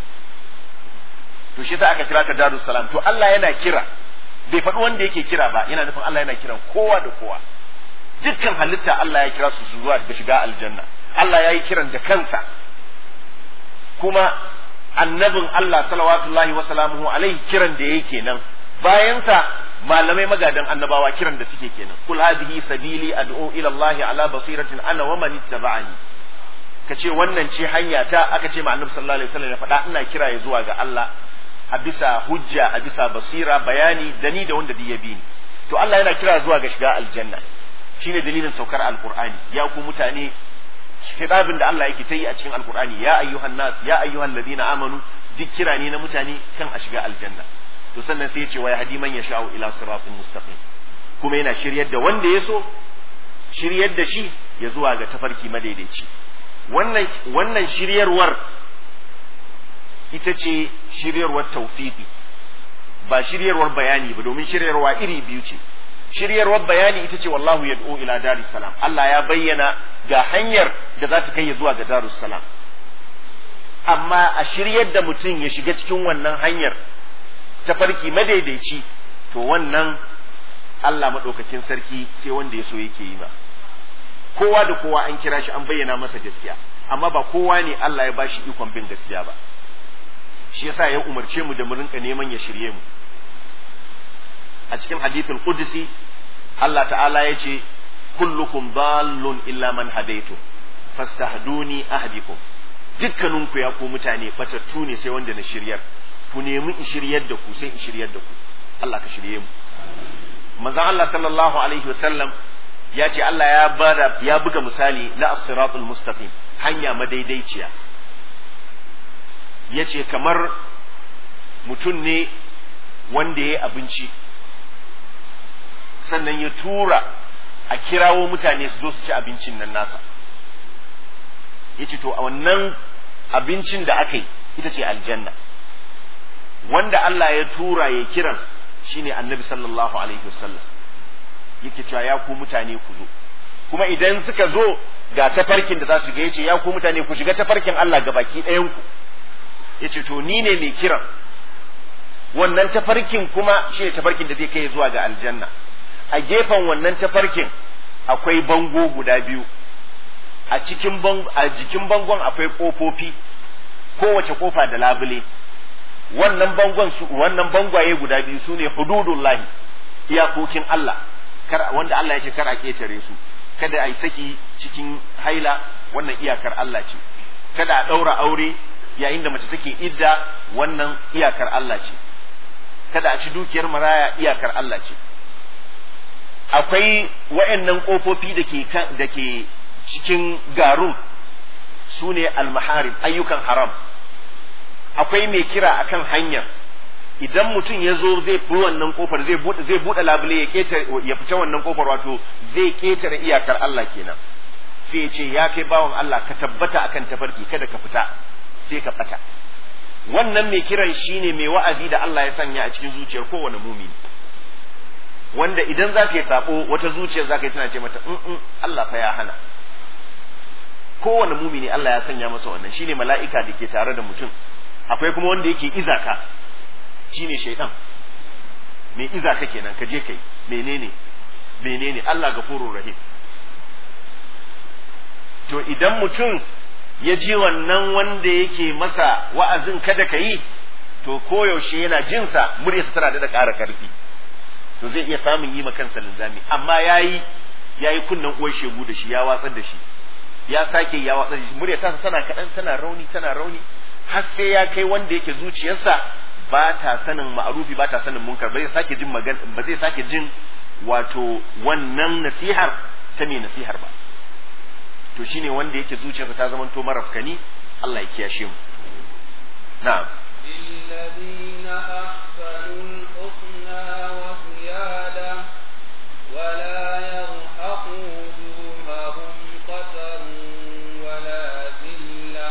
to shi ta aka kira ta darus salam to Allah yana kira bai faɗi wanda yake kira ba yana nufin Allah yana kiran kowa da kowa dukkan halitta Allah ya kira su su zuwa da shiga aljanna Allah ya yi kiran da kansa kuma annabin Allah salawatullahi wa salamuhu alaihi kiran da yake nan bayansa malamai magadan annabawa kiran da suke kenan kul hadhihi sabili ad'u ila Allah ala basiratin ana wa man ittaba'ani kace wannan ce hanya ta aka ce ma annabi sallallahu alaihi wasallam ya faɗa ina kira ya zuwa ga Allah a bisa hujja a bisa basira bayani da ni da wanda bi ya bi ni to Allah yana kira zuwa ga shiga aljanna shine dalilin saukar alqur'ani ya ku mutane kitabin da Allah yake ta yi a cikin alqur'ani ya ayyuhan nas ya ayyuhan ladina amanu duk kira ne na mutane kan a shiga aljanna to sannan sai ya ce wa yahdi man yasha'u ila siratin mustaqim kuma yana shiryar da wanda ya so shiryar da shi ya zuwa ga tafarki madaidaici wannan wannan shiryarwar ita ce shiryarwar tawfiqi ba shiryarwar bayani ba domin shiryarwa iri biyu ce shiryarwar bayani ita ce wallahu yad'u ila daris salam Allah ya bayyana ga hanyar da za ta kai zuwa ga darus salam amma a shiryar da mutum ya shiga cikin wannan hanyar ta farki madaidaici to wannan Allah maɗaukakin sarki sai wanda ya so yake yi ba kowa da kowa an kira shi an bayyana masa gaskiya amma ba kowa ne Allah ya bashi ikon bin gaskiya ba shi yasa ya umarce mu da mu rinka neman ya shirye mu a cikin hadithul qudsi Allah ta'ala ya ce kullukum dallun illa man hadaitu fastahduni ahdikum dukkaninku ya ku mutane batattu ne sai wanda na shiryar ku nemi in shiryar da ku sai in shiryar da ku Allah ka shirye mu manzon Allah sallallahu alaihi wasallam ya ce Allah ya bada ya buga misali na as-siratul mustaqim hanya madaidaiciya yace kamar mutum ne wanda ya yi abinci sannan ya tura a kirawo mutane su zo su ci abincin nan nasa ya ce to a wannan abincin da aka yi ita ce aljanna wanda Allah ya tura ya kiran shine annabi sallallahu alaihi wasallam yake cewa ya ku mutane ku zo kuma idan suka zo ga tafarkin da za su ga yace ya ku mutane ku shiga tafarkin Allah ga baki ɗayan ku yace to ni ne mai kiran wannan tafarkin kuma shine tafarkin da zai kai zuwa ga aljanna a gefen wannan tafarkin akwai bango guda biyu a cikin a jikin bangon akwai kofofi kowace kofa da labule wannan bangon su wannan bangwaye guda biyu sune hududullahi iyakokin Allah kar wanda Allah ya ce kar a ketare su kada a yi saki cikin haila wannan iyakar Allah ce kada a ɗaura aure yayin da mace take idda wannan iyakar Allah ce kada a ci dukiyar maraya iyakar Allah ce akwai wa'annan ƙofofi da ke da ke cikin garun su ne almaharim ayyukan haram akwai mai kira akan hanyar idan mutum ya zo zai fi wannan kofar zai buɗe zai buɗe labule ya ketare ya fita wannan kofar wato zai ketare iyakar Allah kenan sai ya ce ya kai bawan Allah ka tabbata akan tafarki kada ka fita sai ka fata wannan mai kiran shine mai wa'azi da Allah ya sanya a cikin zuciyar kowane mumini wanda idan za ka yi sabo wata zuciyar za ka yi tana ce mata in Allah fa ya hana kowane mumini Allah ya sanya masa wannan shine mala'ika da ke tare da mutum akwai kuma wanda yake izaka shine shaidan mai izaka kenan ka je kai menene menene Allah gafurur rahim to idan mutum ya ji wannan wanda yake masa wa'azin kada ka yi to koyaushe yana jinsa muryarsa tana da ƙara ƙarfi to zai iya samun yi kansa linzami amma yayi yayi kunnan uwar shegu da shi ya watsar da shi ya sake ya watsar da shi muryar tasa tana kaɗan tana rauni tana rauni har sai ya kai wanda yake zuciyarsa ba ta sanin ma'arufi ba ta sanin munkar ba zai sake jin magana ba zai sake jin wato wannan nasihar ta mai nasihar ba to shine wanda yake zuciyarsa ta zama to marafkani Allah ya kiyashe mu na'am للذين أحسنوا الحسنى وزيادة ولا يرهق وجوههم قتر ولا ذلة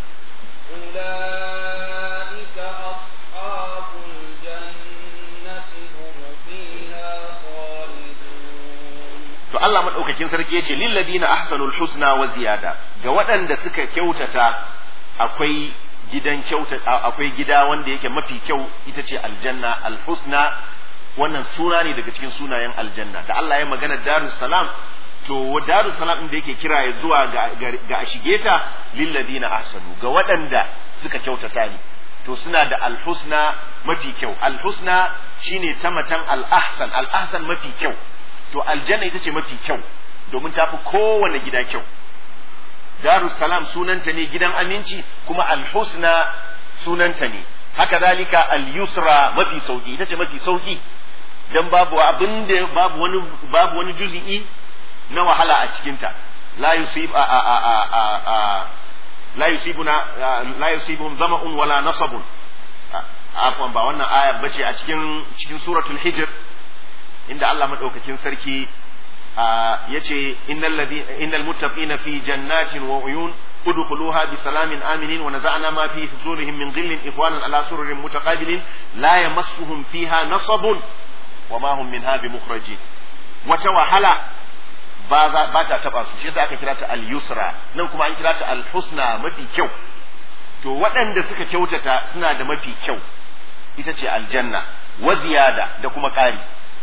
أولئك أصحاب الجنة هم فيها خالدون to Allah madaukakin sarki yace lil ladina ahsanul husna wa ziyada ga waɗanda suka kyautata akwai gidan kyauta akwai gida wanda yake mafi kyau ita ce aljanna alhusna wannan suna ne daga cikin sunayen aljanna da Allah ya magana darus salam to darus salam da yake kira ya zuwa ga, ga, a shige ta lil ladina ahsanu ga waɗanda suka kyautata ne to suna da alhusna mafi kyau alhusna shine ta macen al-ahsan al-ahsan mafi kyau to aljanna ita ce mafi kyau domin ta fi kowane gida kyau darus salam sunanta ne gidan aminci kuma alhusna sunanta ne haka zalika al-yusra mafi sauki ita ce mafi sauki dan babu abin da babu wani babu wani juzi'i na wahala a cikinta la yusib a a a a a la yusibuna la yusibuhum zama'un wala nasabun afwan ba wannan aya bace a cikin cikin suratul hijr inda Allah madaukakin sarki yace innal ladhi innal muttaqina fi jannatin wa uyun udkhuluha bi salamin aminin wa naza'na ma fi huzurihim min ghillin ikhwanan ala sururin mutaqabilin la yamassuhum fiha nasabun wa ma hum minha bimukhrajin wata wahala ba za ba ta taba su shi yasa aka kira ta al-yusra nan kuma an kira ta al-husna mafi kyau to waɗanda suka kyautata suna da mafi kyau ita ce aljanna wa ziyada da kuma ƙari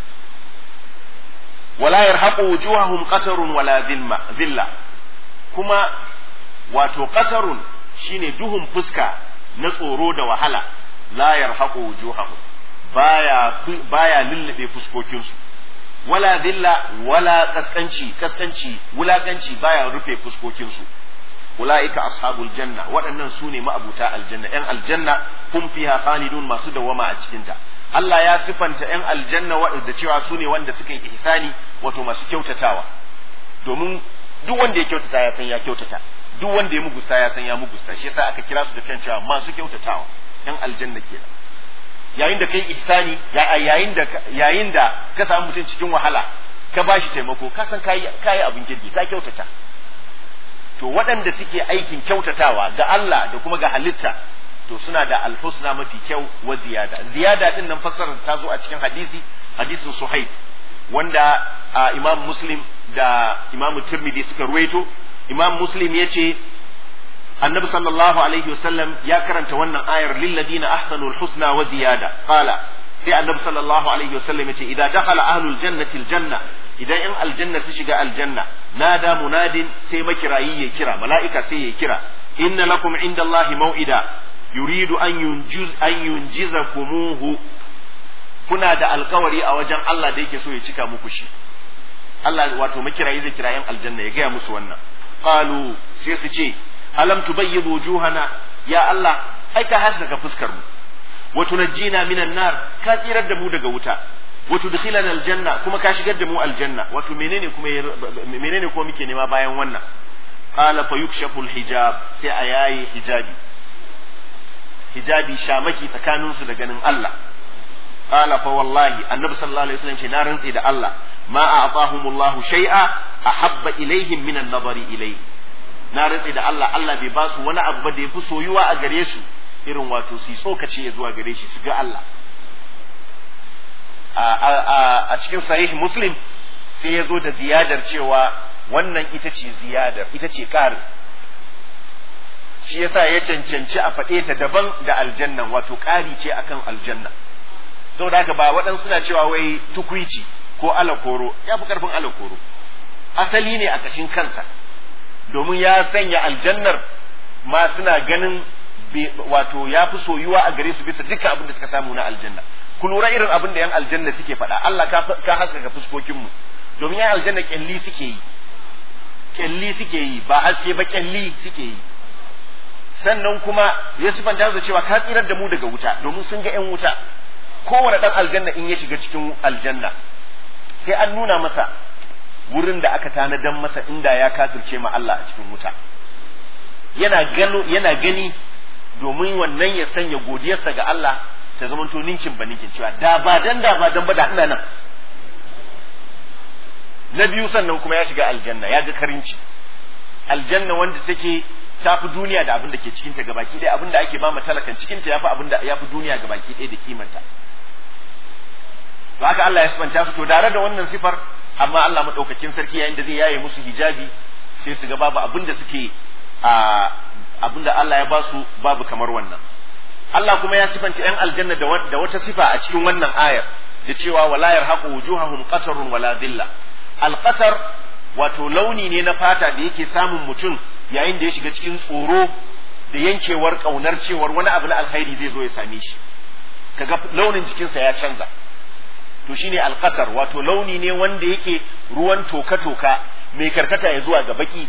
wala yarhaqu wujuhahum qatarun wala dhilma dhilla kuma wato qatarun shine duhun fuska na tsoro da wahala la yarhaqu wujuhahum baya baya lullube fuskokinsu wala dhilla wala kaskanci kaskanci wulakanci baya rufe fuskokinsu ulaika ashabul janna waɗannan su ne ma'abuta aljanna yan aljanna hum fiha khalidun masu dawama a cikinta Allah ya sifanta ‘yan aljanna waɗanda cewa su ne wanda suka yi ihsani wato masu kyautatawa domin duk wanda ya kyautata ya san ya kyautata duk wanda ya mugusta ya san ya mugusta shi yasa aka kira su da kan cewa masu kyautatawa ‘yan aljanna kenan yayin da kai ihsani yayin da yayin da ka samu mutum cikin wahala ka bashi taimako ka san kai kai abin kirki ka kyautata to waɗanda suke aikin kyautatawa ga Allah da kuma ga halitta to suna da alhusna mafi kyau wa ziyada ziyada din nan fassarar ta zo a cikin hadisi hadisin suhaib wanda imam muslim da imam tirmidhi suka ruwaito imam muslim ya ce annabi sallallahu alaihi wasallam ya karanta wannan ayar lilladina ahsanul husna wa ziyada qala sai annabi sallallahu alaihi wasallam ya ce idan dakhala ahlul jannati aljanna idan yan aljanna su shiga aljanna nada munadin sai makirayi ya kira mala'ika sai ya kira inna lakum inda allahi mau'ida yuridu an yunjiz an yunjizakumuhu kuna da alkawari a wajen Allah da yake so ya cika muku shi Allah wato makirayi zai kira yan aljanna ya gaya musu wannan qalu sai su ce alam tubayyidu wujuhana ya Allah ai ka haskaka fuskar mu wa tunajjina minan nar ka tsirar da mu daga wuta wa tudkhilana aljanna kuma ka shigar da mu aljanna wato menene kuma menene kuma muke nema bayan wannan qala fa yukshafu alhijab sai a yayi hijabi hijabi shamaki tsakaninsu da ganin Allah qala fa wallahi annabi sallallahu alaihi wasallam ce na rantsi da Allah ma a'tahumullahu shay'a ahabba ilaihim min an-nazari ilayhi na rantsi da Allah Allah bai ba su wani abu ba da yafi soyuwa a gare su irin wato su tsokace ya zuwa gare shi su ga Allah a cikin sahih muslim sai ya zo da ziyadar cewa wannan ita ce ziyadar ita ce ƙari shi yasa ya cancanci a faɗe ta daban da aljannan wato ƙari ce akan aljanna saboda haka ba waɗansu suna cewa wai tukwici ko alakoro ya fi ƙarfin alakoro asali ne a ƙashin kansa domin ya sanya aljannar ma suna ganin wato ya fi soyuwa a gare su bisa dukkan abin da suka samu na aljanna ku lura irin abin da yan aljanna suke faɗa Allah ka haskaka fuskokinmu domin yan aljanna kyalli suke yi kyalli suke yi ba haske ba kyalli suke yi sannan kuma ya sifanta da cewa ka tsirar da mu daga wuta domin sun ga yan wuta kowane dan aljanna in ya shiga cikin aljanna sai an nuna masa wurin da aka tanadan masa inda ya kafirce ma Allah a cikin wuta yana gano yana gani domin wannan ya sanya godiyarsa ga Allah ta zama to ninkin ba ninkin cewa da ba dan da ba dan ba da ina nan na biyu sannan kuma ya shiga aljanna ya ga karinci aljanna wanda take tafi duniya da abin da ke cikinta gabaki ɗaya abin da ake ba talakan cikinta yafi abin da yafi duniya gabaki ɗaya da kimanta to haka Allah ya sifanta su to tare da wannan sifar amma Allah madaukakin sarki yayin da zai yaye musu hijabi sai su ga babu abin da suke a abin da Allah ya ba su babu kamar wannan Allah kuma ya sifanta yan aljanna da wata sifa a cikin wannan ayar da cewa wala yarhaqu wujuhahum qatarun wala dhilla alqatar wato launi ne na fata da yake samun mutum yayin da ya shiga cikin tsoro da yankewar kaunar cewar wani abu na alkhairi zai zo ya same shi kaga launin jikinsa ya canza to shine alqatar wato launi ne wanda yake ruwan toka-toka mai karkata ya zuwa ga baki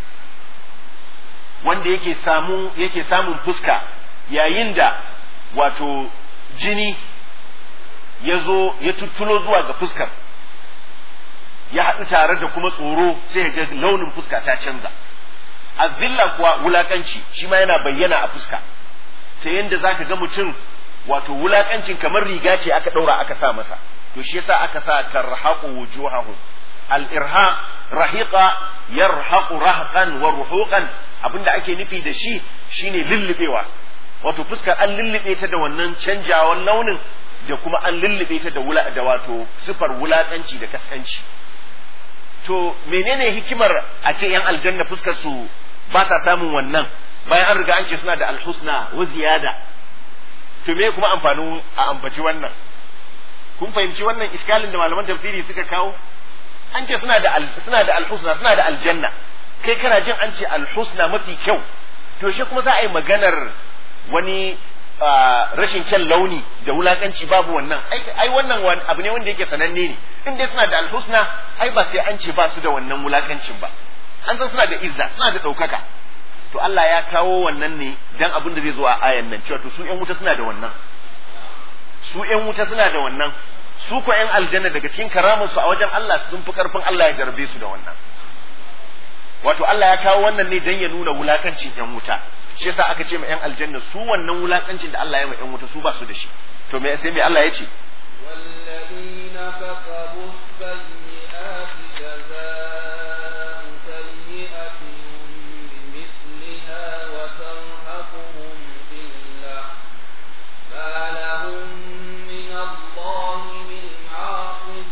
wanda yake samu yake samun fuska yayin da wato jini ya zo ya tuttulo zuwa ga fuskar ya haɗu tare da kuma tsoro sai ga launin fuska ta canza azilla kuwa wulakanci shi ma yana bayyana a fuska ta yadda za ka ga mutum wato wulakancin kamar riga ce aka ɗaura aka sa masa to shi yasa aka sa tarhaqu wujuhahum al-irhaq rahiqa yarhaqu rahqan wa ruhuqan abinda ake nufi da shi shine lullubewa wato fuskar an lullube ta da wannan canjawan launin da kuma an lullube ta da wula da wato sifar wulakanci da kaskanci to menene hikimar a ce yan aljanna fuskar su ba sa samun wannan bayan an riga an ce suna da alhusna wa ziyada to me kuma amfanin a ambaci wannan kun fahimci wannan iskalin da malaman tafsiri suka kawo an ce suna da suna da alhusna suna da aljanna kai kana jin an ce alhusna mafi kyau to shi kuma za a yi maganar wani rashin kyan launi da wulakanci babu wannan ai wannan abu ne wanda yake sananne ne in dai suna da alhusna ai ba sai an ce ba su da wannan wulakancin ba an san suna da izza suna da ɗaukaka to Allah ya kawo wannan ne dan abin da zai zo a ayan nan cewa to su ƴan wuta suna da wannan su ƴan wuta suna da wannan su ko ƴan aljanna daga cikin karamin su a wajen Allah sun fi karfin Allah ya jarabe su da wannan wato Allah ya kawo wannan ne dan ya nuna wulakancin ƴan wuta shi yasa aka ce ma yan aljanna su wannan wulakancin da Allah ya ma yan wuta su ba su da shi to me sai me Allah ya ce والذين كسبوا السيئات جزاء سيئة بمثلها وترهقهم ذلة ما لهم من الله من عاصم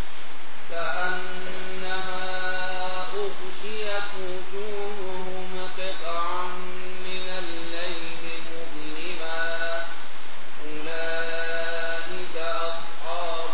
كأنما أغشيت وجوههم قطعا من الليل مظلما أولئك أصحاب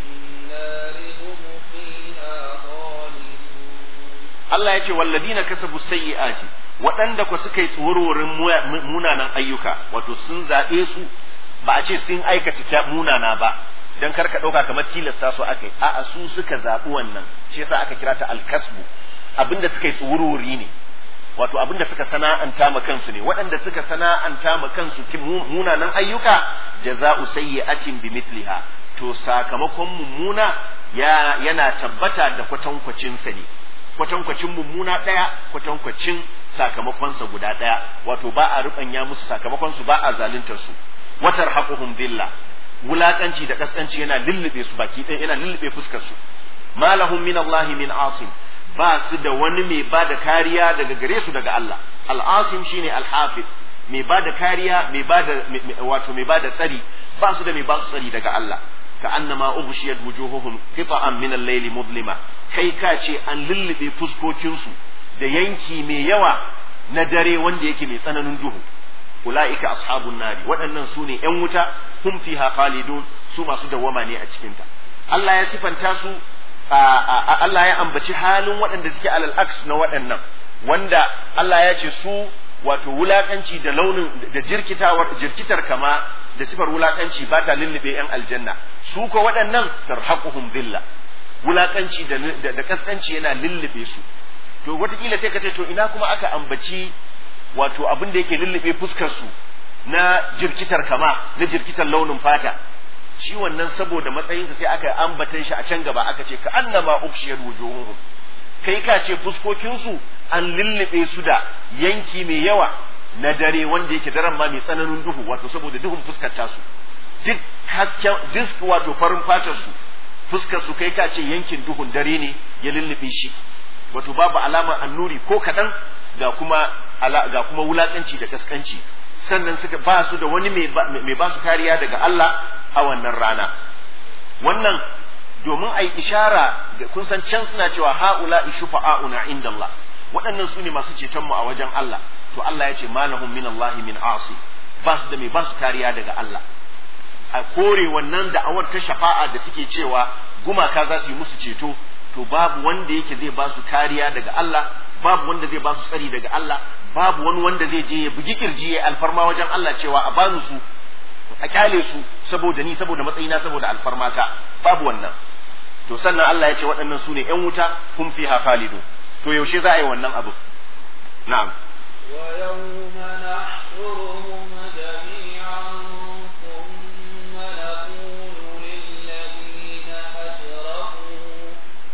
النار هم فيها خالدون Allah ya ce walladina kasabu sayyi'ati waɗanda ku suka yi tsororin munanan ayyuka wato sun zaɓe su ba a ce sun aikata ta munana ba dan kar ka ɗauka kamar tilasta su aka yi a'a su suka zaɓi wannan shi yasa aka kira ta alkasbu abinda suka yi tsorori ne wato abinda suka sana'anta ma kansu ne waɗanda suka sana'anta ma kansu kin mu- munanan ayyuka jaza'u sayyi'atin bimithliha to sakamakon mummuna ya yana tabbata da kwatankwacin sa ne kwatankwacin mummuna ɗaya kwatankwacin sakamakonsa guda ɗaya wato ba a ruɓanya musu sakamakonsu ba a zaluntar su watar haƙuhum dilla wulaƙanci da ƙasƙanci yana lullube su baki ɗaya yana lullube fuskar su malahum min Allah min asim ba su da wani mai ba da kariya daga gare su daga Allah al-asim shine al-hafiz mai ba da kariya mai ba da wato mai ba da tsari ba su da mai ba su tsari daga Allah ka annama ughshiyat wujuhuhum qita'an min al-layli mudlima kai ka ce an lullube fuskokinsu da yanki mai yawa na dare wanda yake mai tsananin duhu ula'ika ashabun nari waɗannan su ne ‘yan wuta hum fiha khalidun su masu dawwama ne a cikinta Allah ya sifanta su Allah ya ambaci halin waɗanda suke alal aks na waɗannan wanda Allah ya ce su wato wulakanci da launin da jirkitawar jirkitar kama da sifar wulakanci ba ta lullube ‘yan aljanna su ko waɗannan sarhaquhum dhilla wulakanci da da kaskanci yana lullube su to wataƙila sai ka ce to ina kuma aka ambaci wato abin da yake lullube fuskar su na jirkitar kama na jirkitar launin fata shi wannan saboda matsayinsa sai aka ambatan shi a can gaba aka ce ka annama ukshiyar wujuhuhum kai ka ce fuskokinsu an lullube su da yanki mai yawa na dare wanda yake daren ma mai tsananin duhu wato saboda duhun fuskar tasu duk hasken duk wato farin fatar su fuskar su kai ka ce yankin duhun dare ne ya lullube shi wato babu alamar annuri ko kaɗan ga kuma ga kuma wulakanci da kaskanci sannan suka ba su da wani mai ba su kariya daga Allah a wannan rana wannan domin a yi ishara da kun san can suna cewa ha'ula shufa'auna inda Allah waɗannan su ne masu cetonmu a wajen Allah to Allah ya ce malahum min Allah min asi ba su da mai ba su kariya daga Allah a kore wannan da'awar ta shafa'a da suke cewa gumaka za su yi musu ceto to babu wanda yake zai ba su kariya daga Allah babu wanda zai ba su tsari daga Allah babu wani wanda zai je ya bugi kirji ya alfarma wajen Allah cewa a bani su a kyale su saboda ni saboda matsayina saboda alfarmata babu wannan to sannan Allah ya ce waɗannan su ne ƴan wuta hum fiha khalidun to yaushe za a yi wannan abu na'am ويوم نحشرهم جميعا ثم نقول للذين أشركوا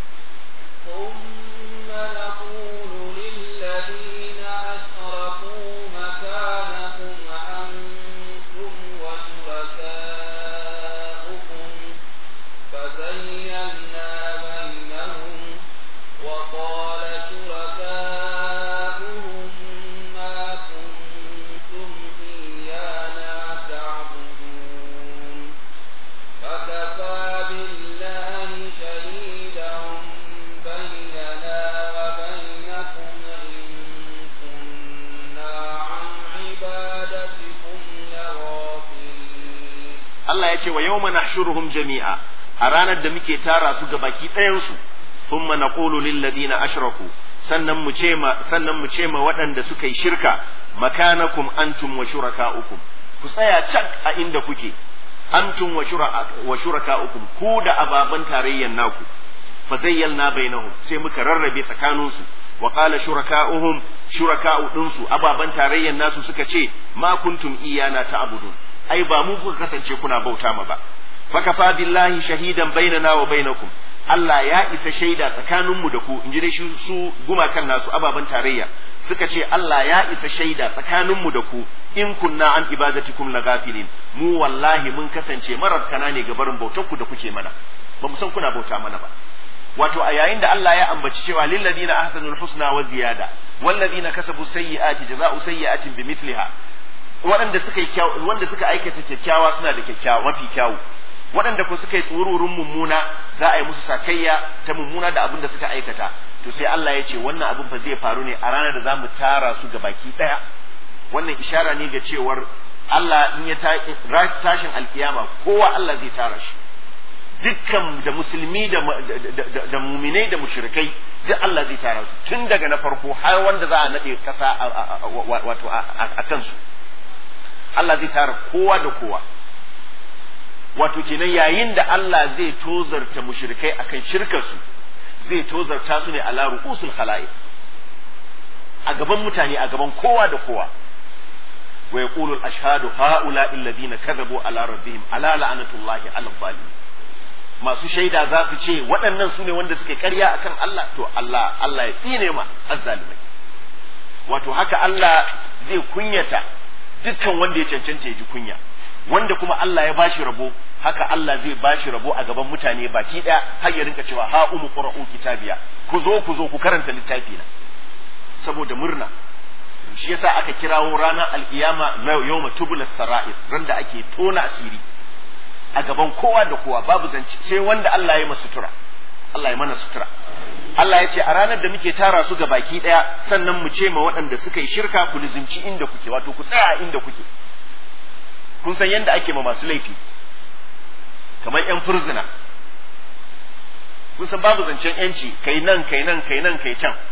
ثم نقول للذين أشركوا مكانكم أنتم وشركاؤكم فزينا بينهم وقال شركاؤهم ما كنتم إيانا تعبدون فكفى بالله شهيدا بيننا وبينكم إن كنا عن عبادتكم لغافلين Allah ya ce wa yawma nahshuruhum jami'a a ranar da muke tara su ga baki ɗayansu thumma naqulu lil ladina ashraku sannan mu ce ma sannan mu ce ma waɗanda suka yi shirka makanakum antum wa shurakaukum ku tsaya cak a inda kuke antum wa shuraka wa shurakaukum ku da ababan tarayyan naku fa zayyalna bainahum sai muka rarrabe tsakaninsu wa qala shurakauhum shuraka'u dinsu ababan tarayyan nasu suka ce ma kuntum iyana ta'budun ai ba mu kuka kasance kuna bauta ma ba fakafa billahi shahidan bainana wa bainakum Allah ya isa shaida tsakaninmu da ku in ji dai su gumakan nasu ababen tarayya suka ce Allah ya isa shaida tsakaninmu da ku in kunna an ibadatikum lagafilin mu wallahi mun kasance marar kana ne ga barin bautar ku da kuke mana ba mu san kuna bauta mana ba wato a yayin da Allah ya ambaci cewa lil ladina ahsanul husna wa ziyada wal ladina kasabu sayyi'ati jazaa'u sayyi'atin bimithliha waɗanda suka yi wanda suka aikata kyakkyawa suna da kyakkyawa mafi kyawu waɗanda ko suka yi tsururin mummuna za a yi musu sakayya ta mummuna da abin da suka aikata to sai Allah ya ce wannan abin fa zai faru ne a ranar da za mu tara su ga baki ɗaya wannan ishara ne ga cewar Allah in ya tashin alkiyama kowa Allah zai tara shi dukkan da musulmi da da muminai da mushrikai duk Allah zai tara su tun daga na farko har wanda za a nade kasa wato a kansu Allah zai tara kowa da kowa wato kenan yayin da Allah zai tozarta mushrikai akan shirkarsu zai tozarta su ne ala ru'usul khala'iq a gaban mutane a gaban kowa da kowa wa yaqulu al-ashhadu haula alladhina kadhabu ala rabbihim ala la'natullahi ala zalimin masu shaida za su ce waɗannan su ne wanda suke ƙarya akan Allah to Allah Allah ya tsine ma azzalimai wato haka Allah zai kunyata dukkan wanda ya cancanta ya ji kunya wanda kuma Allah ya bashi rabo haka Allah zai bashi rabo a gaban mutane baki ɗaya har ya rinka cewa ha umu qra'u kitabiya ku zo ku zo ku karanta littafi na saboda murna shi yasa aka kirawo ranar alkiyama na yawma tubula sara'ir ran da ake tona asiri a gaban kowa da kowa babu zance sai wanda Allah ya masa sutura Allah ya mana sutura Allah ya ce a ranar da muke tara su ga baki daya sannan mu ce ma waɗanda suka yi shirka ku lizimci inda kuke wato ku tsaya inda kuke kun san yadda ake ma masu laifi kamar yan furzina kun san babu zancen yanci kai nan kai nan kai nan kai can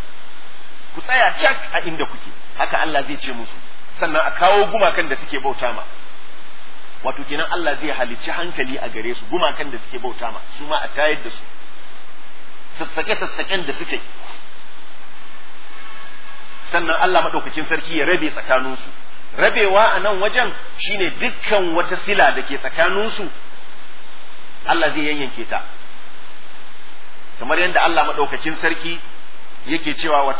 ku tsaya cak a inda kuke haka Allah zai ce musu sannan a kawo gumakan da suke bauta ma wato kenan Allah zai halicci hankali a gare su gumakan da suke bauta ma su ma a tayar da su sassake sassaken da suke sannan Allah madaukakin sarki ya rabe tsakaninsu rabewa a nan wajen shine dukkan wata sila da ke tsakaninsu Allah zai yanyanke ta kamar yadda Allah madaukakin sarki yake cewa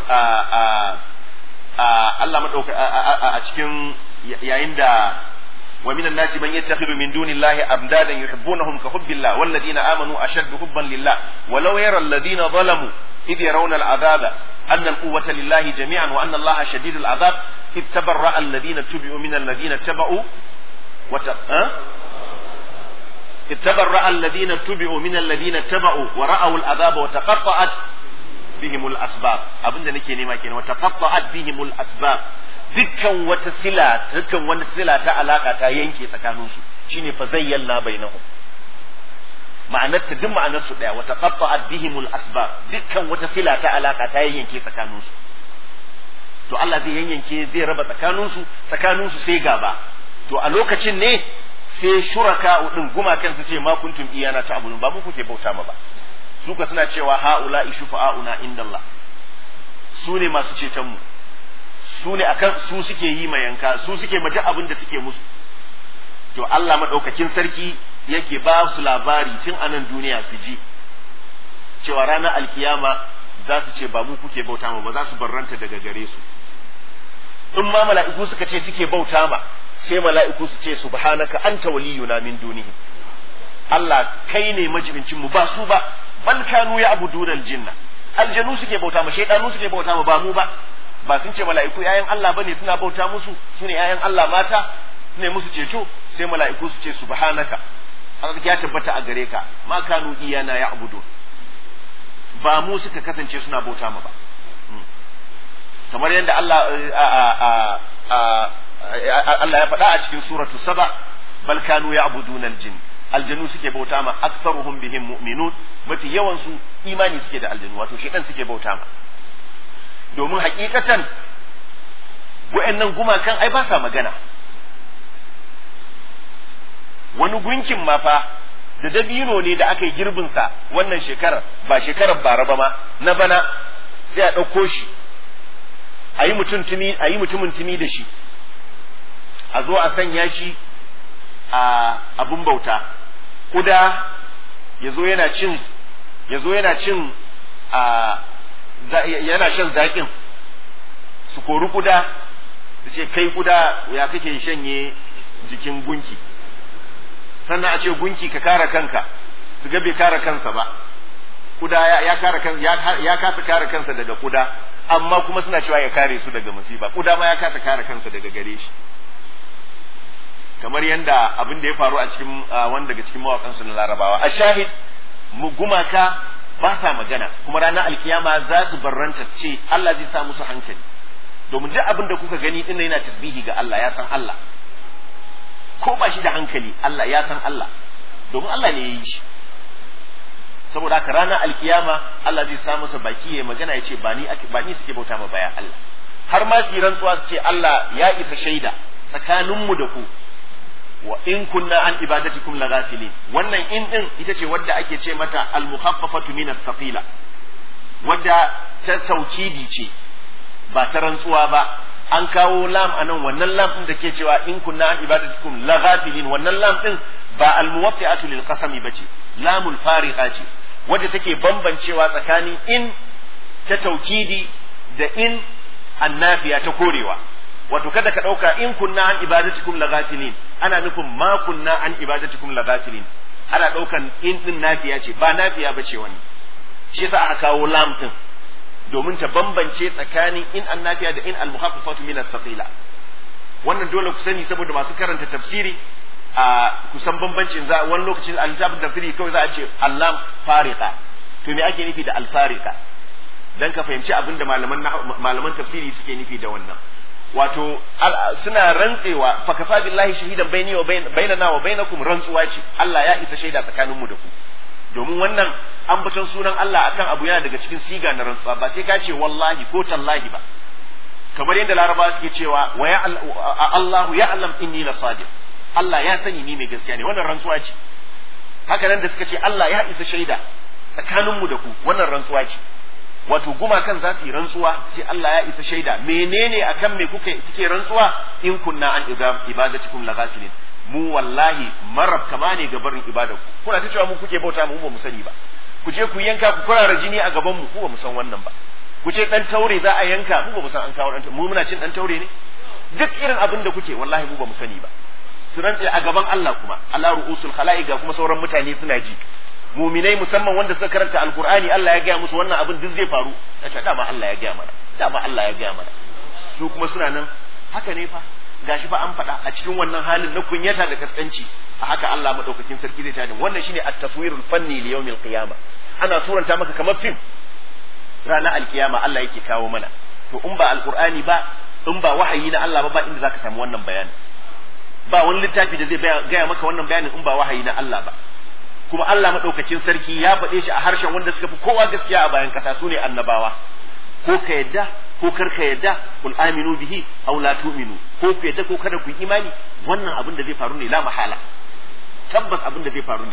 Allah madauka a cikin yayin da ومن الناس من يتخذ من دون الله أمدادا يحبونهم كحب الله والذين آمنوا أشد حبا لله ولو يرى الذين ظلموا إذ يرون العذاب أن القوة لله جميعا وأن الله شديد العذاب إذ تبرأ الذين اتبعوا من الذين اتبعوا وت... أه؟ إذ تبرأ الذين اتبعوا من الذين اتبعوا ورأوا العذاب وتقطعت بهم الأسباب أبن نكي نما كين وتقطعت بهم الأسباب dukkan wata sila dukkan wani sila ta alaka ta yanke tsakaninsu shine fa zayyana bainahum ma'anar ta duk ma'anar su daya wata qatta'at bihimul asbab dukkan wata sila ta alaka ta yanke tsakaninsu to Allah zai yanyanke zai raba tsakaninsu tsakaninsu sai gaba to a lokacin ne sai shuraka din gumakan su ce ma kuntum iyana ta abudun ba mu kuke bauta ma ba su ka suna cewa haula ishfa'una indallah su ne masu ceton mu su ne akan su suke yi ma yanka su suke ma duk abin da suke musu to Allah madaukakin sarki yake ba su labari tun a nan duniya su ji cewa ranar alkiyama za su ce ba mu kuke bauta ma ba za su barranta daga gare su in ma mala'iku suka ce suke bauta ma sai mala'iku su ce subhanaka anta waliyuna min dunihim Allah kai ne majibincin mu ba su ba bal kanu ya abuduna aljinna aljanu suke bauta ma shaydanu suke bauta ma ba mu ba ba sun ce mala'iku yayan Allah bane suna bauta musu su ne yayan Allah mata su ne musu ceto sai mala'iku su ce subhanaka haka ya tabbata a gare ka ma kanu iyana ya abudu ba mu suka kasance suna bauta mu ba kamar yadda Allah Allah ya faɗa a cikin suratu saba bal kanu ya abudun aljin aljanu suke bauta ma aktsaruhum bihim mu'minun mafi yawan su imani suke da aljanu wato shedan suke bauta ma domin hakikatan wa'annan gumakan ai ba sa magana wani gunkin ma fa da dabino ne da aka yi girbinsa wannan shekarar ba shekarar bara ba ma na bana sai a ɗauko shi a yi mutumin tumi da shi a zo a sanya shi a abun bauta ƙuda ya zo yana cin ya zo yana cin a yana shan zaƙin su kori kuda su ce kai kuda ya kake shanye jikin gunki sannan a ce gunki ka kare kanka su ga bai kare kansa ba kuda ya kare kan ya kasa kare kansa daga kuda amma kuma suna cewa ya kare su daga musiba kuda ma ya kasa kare kansa daga gare shi kamar yadda abin da ya faru a cikin wani daga cikin mawakan su na larabawa a shahid gumaka ba sa magana kuma ranar alkiyama za su barranta ce Allah zai sa musu hankali domin duk abin da kuka gani din yana tasbihi ga Allah ya san Allah ko ba shi da hankali Allah ya san Allah domin Allah ne ya yi shi saboda haka ranar alkiyama Allah zai sa masa baki ya magana ya ce ba ni ba ni suke bauta ma baya Allah har ma su rantsuwa su ce Allah ya isa shaida tsakaninmu da ku wa in kunna an ibadatikum laghafilin wannan in din ita ce wadda ake ce mata al-mukhaffafatu min as-saqila wadda ta taukidi ce ba ta rantsuwa ba an kawo lam anan wannan lam din da ke cewa in kunna an ibadatikum laghafilin wannan lam din ba al-muwaffi'atu lil qasami bace lamul fariqa ce wadda take bambancewa tsakanin in ta taukidi da in annafiya ta korewa wato kada ka ɗauka in kunna an ibadatikum laghafilin ana nufin ma kunna an ibadatikum laghafilin ana ɗaukan in din nafiya ce ba nafiya bace wani shi yasa aka kawo lam din domin ta bambance tsakanin in an nafiya da in al muhaffafatu min as-saqila wannan dole ku sani saboda masu karanta tafsiri a kusan bambancin za wani lokacin a littafin tafsiri kawai za a ce allam fariqa to me ake nufi da al fariqa dan ka fahimci abin da malaman malaman tafsiri suke nufi da wannan wato suna rantsewa fa kafa billahi shahidan baini wa bainana wa bainakum rantsuwa ce Allah ya isa shaida tsakaninmu da ku domin wannan ambaton sunan Allah akan abu yana daga cikin siga na rantsuwa ba sai ka ce wallahi ko tallahi ba kamar yadda laraba suke cewa wa ya Allahu ya'lam inni la sadiq Allah ya sani ni mai gaskiya ne wannan rantsuwa ce haka nan da suka ce Allah ya isa shaida tsakaninmu da ku wannan rantsuwa ce wato gumakan za su yi rantsuwa ce Allah ya isa shaida menene akan me kuka suke rantsuwa in kunna an ibadatikum laghafilin mu wallahi marab kama ne ga barin ibadar ku kuna ta cewa mu kuke bauta mu ba mu sani ba ku je ku yanka ku kurara jini a gaban mu ku ba mu san wannan ba ku ce dan taure za a yanka mu ba mu san an kawo dan mu muna cin dan taure ne duk irin abin da kuke wallahi mu ba mu sani ba su rantse a gaban Allah kuma Allah ru'usul khala'i ga kuma sauran mutane suna ji muminai musamman wanda suka karanta alkur'ani Allah ya gaya musu wannan abin duk zai faru ya ce dama Allah ya gaya mana dama Allah ya gaya mana su kuma suna nan haka ne fa gashi fa an faɗa a cikin wannan halin na kunyata da kaskanci a haka Allah madaukakin sarki zai tada wannan shine at-taswirul fanni li yawmil qiyama ana suranta maka kamar fim ranar alkiyama Allah yake kawo mana to in ba alkur'ani ba in ba wahayi na Allah ba ba inda zaka samu wannan bayani ba wani littafi da zai gaya maka wannan bayanin in ba wahayi na Allah ba kuma Allah maɗaukakin sarki ya faɗe shi a harshen wanda suka fi kowa gaskiya a bayan ƙasa su ne annabawa ko ka yadda ko kar ka yadda kul aminu bihi aw la tu'minu ko ku yadda ko kada ku imani wannan abin da zai faru ne la mahala tabbas abin da zai faru ne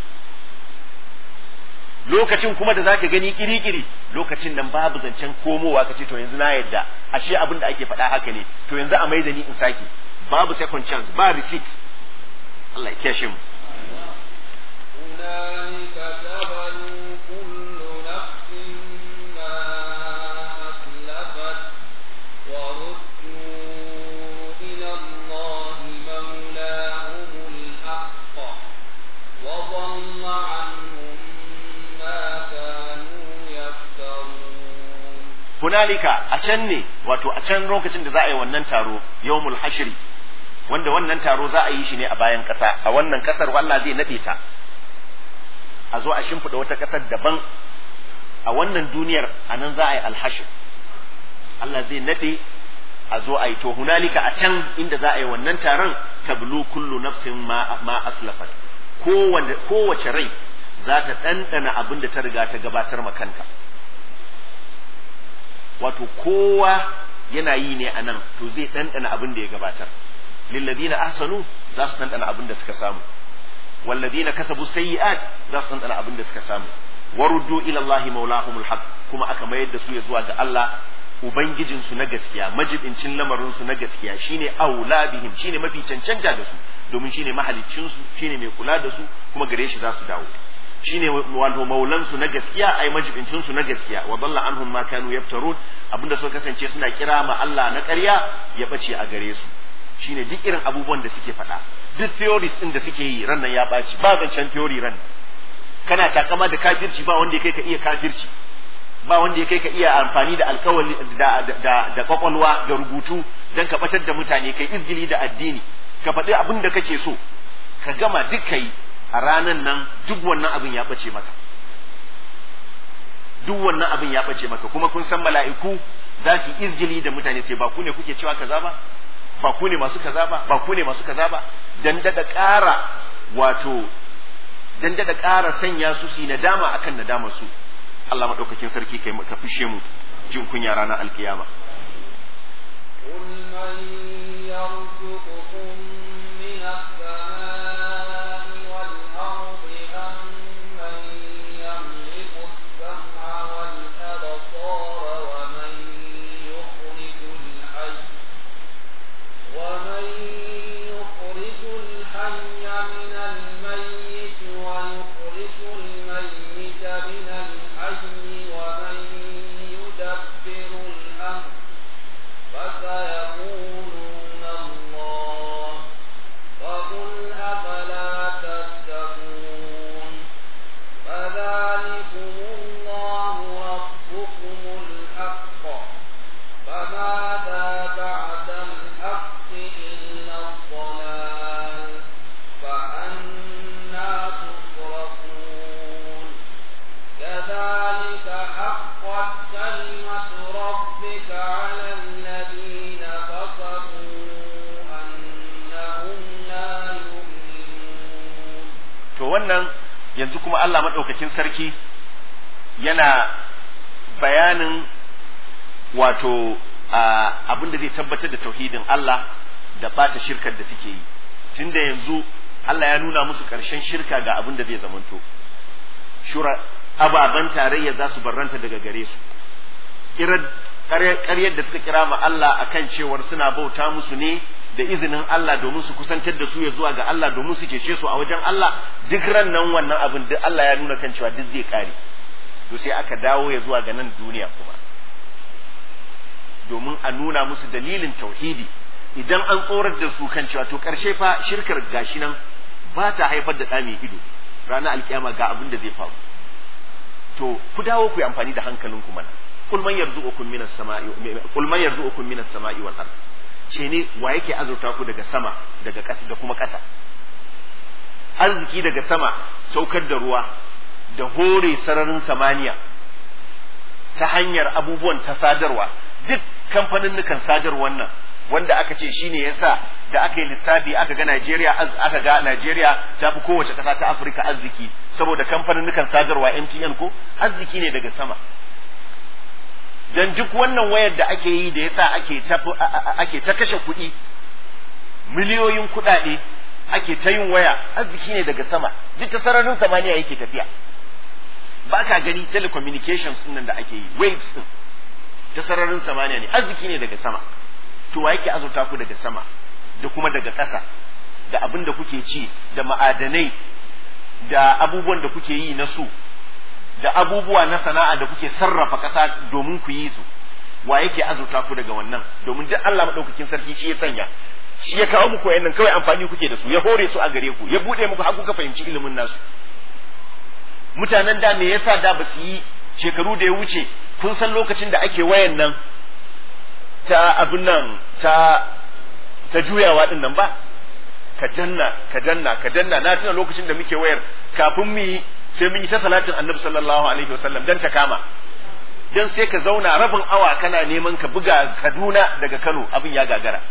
lokacin kuma da zaka gani kiri-kiri lokacin nan babu zancen komowa kace to yanzu na yadda ashe abin da ake faɗa haka ne to yanzu a maida ni in sake babu second chance ba receipt Allah ya kyashe mu هنالك تبلو كل نفس ما أسلفت وردوا إلى الله مولاهم الحق وضل عنهم ما كانوا يفترون hunalika a can ne wato a can lokacin da za a yi wannan taro yawmul hashri wanda wannan taro za a yi shi ne a bayan ƙasa a wannan ƙasar Allah zai naɗe ta a zo a shimfiɗa wata ƙasar daban a wannan duniyar a nan za a yi alhashir Allah zai naɗe a zo a yi to hunalika a can inda za a yi wannan taron tablu kullu nafsin ma, ma aslafat kowace rai za ta ɗanɗana abin da ta riga ta gabatar ma kanta wato kowa yana yi ne a nan to zai ɗanɗana abin da ya gabatar lilladina ahsanu za su ɗanɗana abin da suka samu والذين كسبوا السيئات za su ɗanɗana abin da suka samu waruddu ila Allah maulahumul haq kuma aka mayar da su ya zuwa ga Allah ubangijin su na gaskiya majibincin lamarin su na gaskiya shine aula bihim shine mafi cancanta da su domin shine mahaliccin su shine mai kula da su kuma gare shi za su dawo shine wato maulan su na gaskiya ai majibincin su na gaskiya wa dalla anhum ma kanu yaftarun abinda suka kasance suna kira ma Allah na ƙarya ya bace a gare su shine duk irin abubuwan da suke faɗa duk theories din da suke yi ran nan ya ɓaci ba zancen theory ran kana takama da kafirci ba wanda ya kai ka iya kafirci ba wanda ya kai ka iya amfani da alkawali da da da kwakwalwa da rubutu dan ka batar da mutane kai izgili da addini ka faɗi abin da kake so ka gama duk kai a ranan nan duk wannan abin ya ɓace maka duk wannan abin ya ɓace maka kuma kun san mala'iku za su izgili da mutane sai ba ku ne kuke cewa kaza ba ba ku ne masu kaza ba ba ku ne masu kaza ba dan dada ƙara wato dan dada ƙara sanya su su nadama akan nadamar su Allah madaukakin sarki kai ka fishe mu jin kunya ranar alkiyama قل من يرزقكم من السماء والأرض أم من يملك السمع والأبصار ومن يخرج الحي ومن يخرج الحي من الميت ويخرج الميت من الحي ومن يدبر الأمر فسيقولون الله فقل أفلا تتقون فذلكم الله ربكم الحق فماذا بعد الحق إلا الضلال فأنا تصرفون كذلك حقت كلمة ربك على الذين كفروا أنهم لا يؤمنون to wannan yanzu kuma Allah madaukakin sarki yana bayanin wato abin da zai tabbatar da tauhidin Allah da bata shirkar da suke yi tunda yanzu Allah ya nuna musu ƙarshen shirka ga abin da zai zamanto shura ababen tarayya za su barranta daga gare su ƙaryar da suka kira ma Allah akan cewar suna bauta musu ne da izinin Allah domin su kusantar da su ya zuwa ga Allah domin su cece su a wajen Allah duk ran nan wannan abin duk Allah ya nuna kan cewa duk zai kare to sai aka dawo ya zuwa ga nan duniya kuma domin a nuna musu dalilin tauhidi idan an tsorar da su kan cewa to karshe fa shirkar gashi nan ba ta haifar da ɗa mai ido ranar alkiyama ga abin da zai faru to ku dawo ku yi amfani da hankalinku mana kul man yarzuqukum minas sama'i kul man yarzuqukum minas sama'i wal ard ce ne wa yake azurta ku daga sama daga ƙasa da kuma ƙasa arziki daga sama saukar da ruwa da hore sararin samaniya ta hanyar abubuwan ta sadarwa duk kamfanin sadarwar nan wanda aka ce shine yasa da aka yi lissafi aka ga Najeriya aka ga Najeriya ta fi kowace ƙasa ta Afirka arziki saboda kamfanin sadarwa MTN ko arziki ne daga sama dan duk wannan wayar da ake yi da yasa ake ta ake ta kashe kuɗi miliyoyin kuɗaɗe ake ta yin waya arziki ne daga sama duk ta sararin samaniya yake tafiya ba ka gani telecommunications din nan da ake yi waves din ta sararin samaniya ne arziki ne daga sama to wa yake azurta ku daga sama da kuma daga ƙasa da abin da kuke ci da ma'adanai da abubuwan da kuke yi na su da abubuwa na sana'a da kuke sarrafa ƙasa domin ku yi su wa yake azurta ku daga wannan domin duk Allah madaukakin sarki shi ya sanya shi ya kawo muku wayannan kawai amfani kuke da su ya hore su a gare ku ya bude muku har kuka fahimci ilimin nasu mutanen da me yasa da ba su yi shekaru da ya wuce kun san lokacin da ake wayan nan ta abin nan ta ta juyawa din nan ba ka danna ka danna ka danna na tuna lokacin da muke wayar kafin mu yi sai mun yi ta salatin annabi sallallahu alaihi wasallam dan ta kama dan sai ka zauna rabin awa kana neman ka buga Kaduna daga Kano abin ya gagara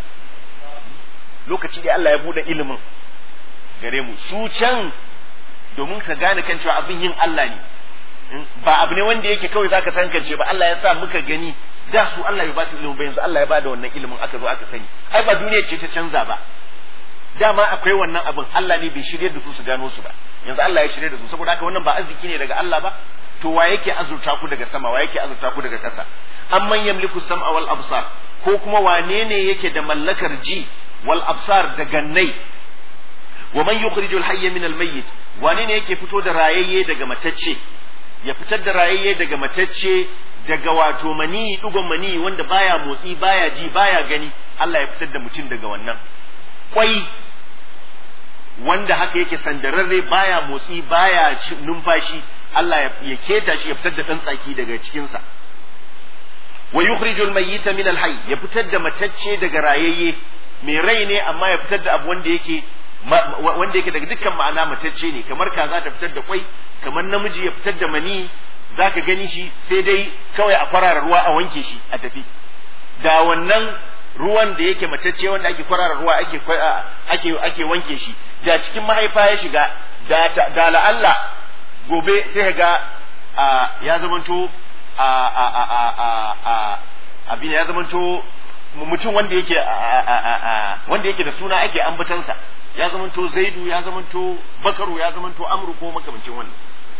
lokaci da Allah ya bude ilimin gare mu su can domin ka gane kan cewa abin yin Allah ne ba abu ne wanda yake kawai zaka sankance ba Allah ya sa muka gani da su Allah ya ba su ilimin ba yanzu Allah ya ba da wannan ilimin aka zo aka sani ai ba duniya ce ta canza ba dama akwai wannan abin Allah ne bai shirye da su su gano su ba yanzu Allah ya shirye da su saboda haka wannan ba arziki ne daga Allah ba to wa yake azurta ku daga sama wa yake azurta ku daga ƙasa amman yamliku sam'a wal absar ko kuma wane ne yake da mallakar ji wal absar da gannai wa man yukhrijul hayya min al-mayyit wane ne yake fito da rayayye daga matacce ya fitar da rayayye daga matacce daga wato mani dugon mani wanda baya motsi baya ji baya gani Allah ya fitar da mutum daga wannan kwai wanda haka yake sandararre baya motsi baya numfashi Allah ya keta shi ya fitar da ɗan tsaki daga cikinsa wa yukhrijul mayyita min al-hayy ya fitar da matacce daga rayayye mai rai ne amma ya fitar da abu wanda yake wanda yake daga dukkan ma'ana matacce ne kamar kaza ta fitar da kwai kamar namiji ya fitar da mani zaka gani shi sai dai kawai a kwarara ruwa a wanke shi a tafi da wannan ruwan da yake matacce wanda ake kwarara ruwa ake ake ake wanke shi da cikin mahaifa ya shiga da da la'alla gobe sai ga ya zamanto a a a a a abin ya zamanto mutum wanda yake wanda yake da suna ake ambatansa ya zamanto zaidu ya zamanto bakaru ya zamanto amru ko makamancin wannan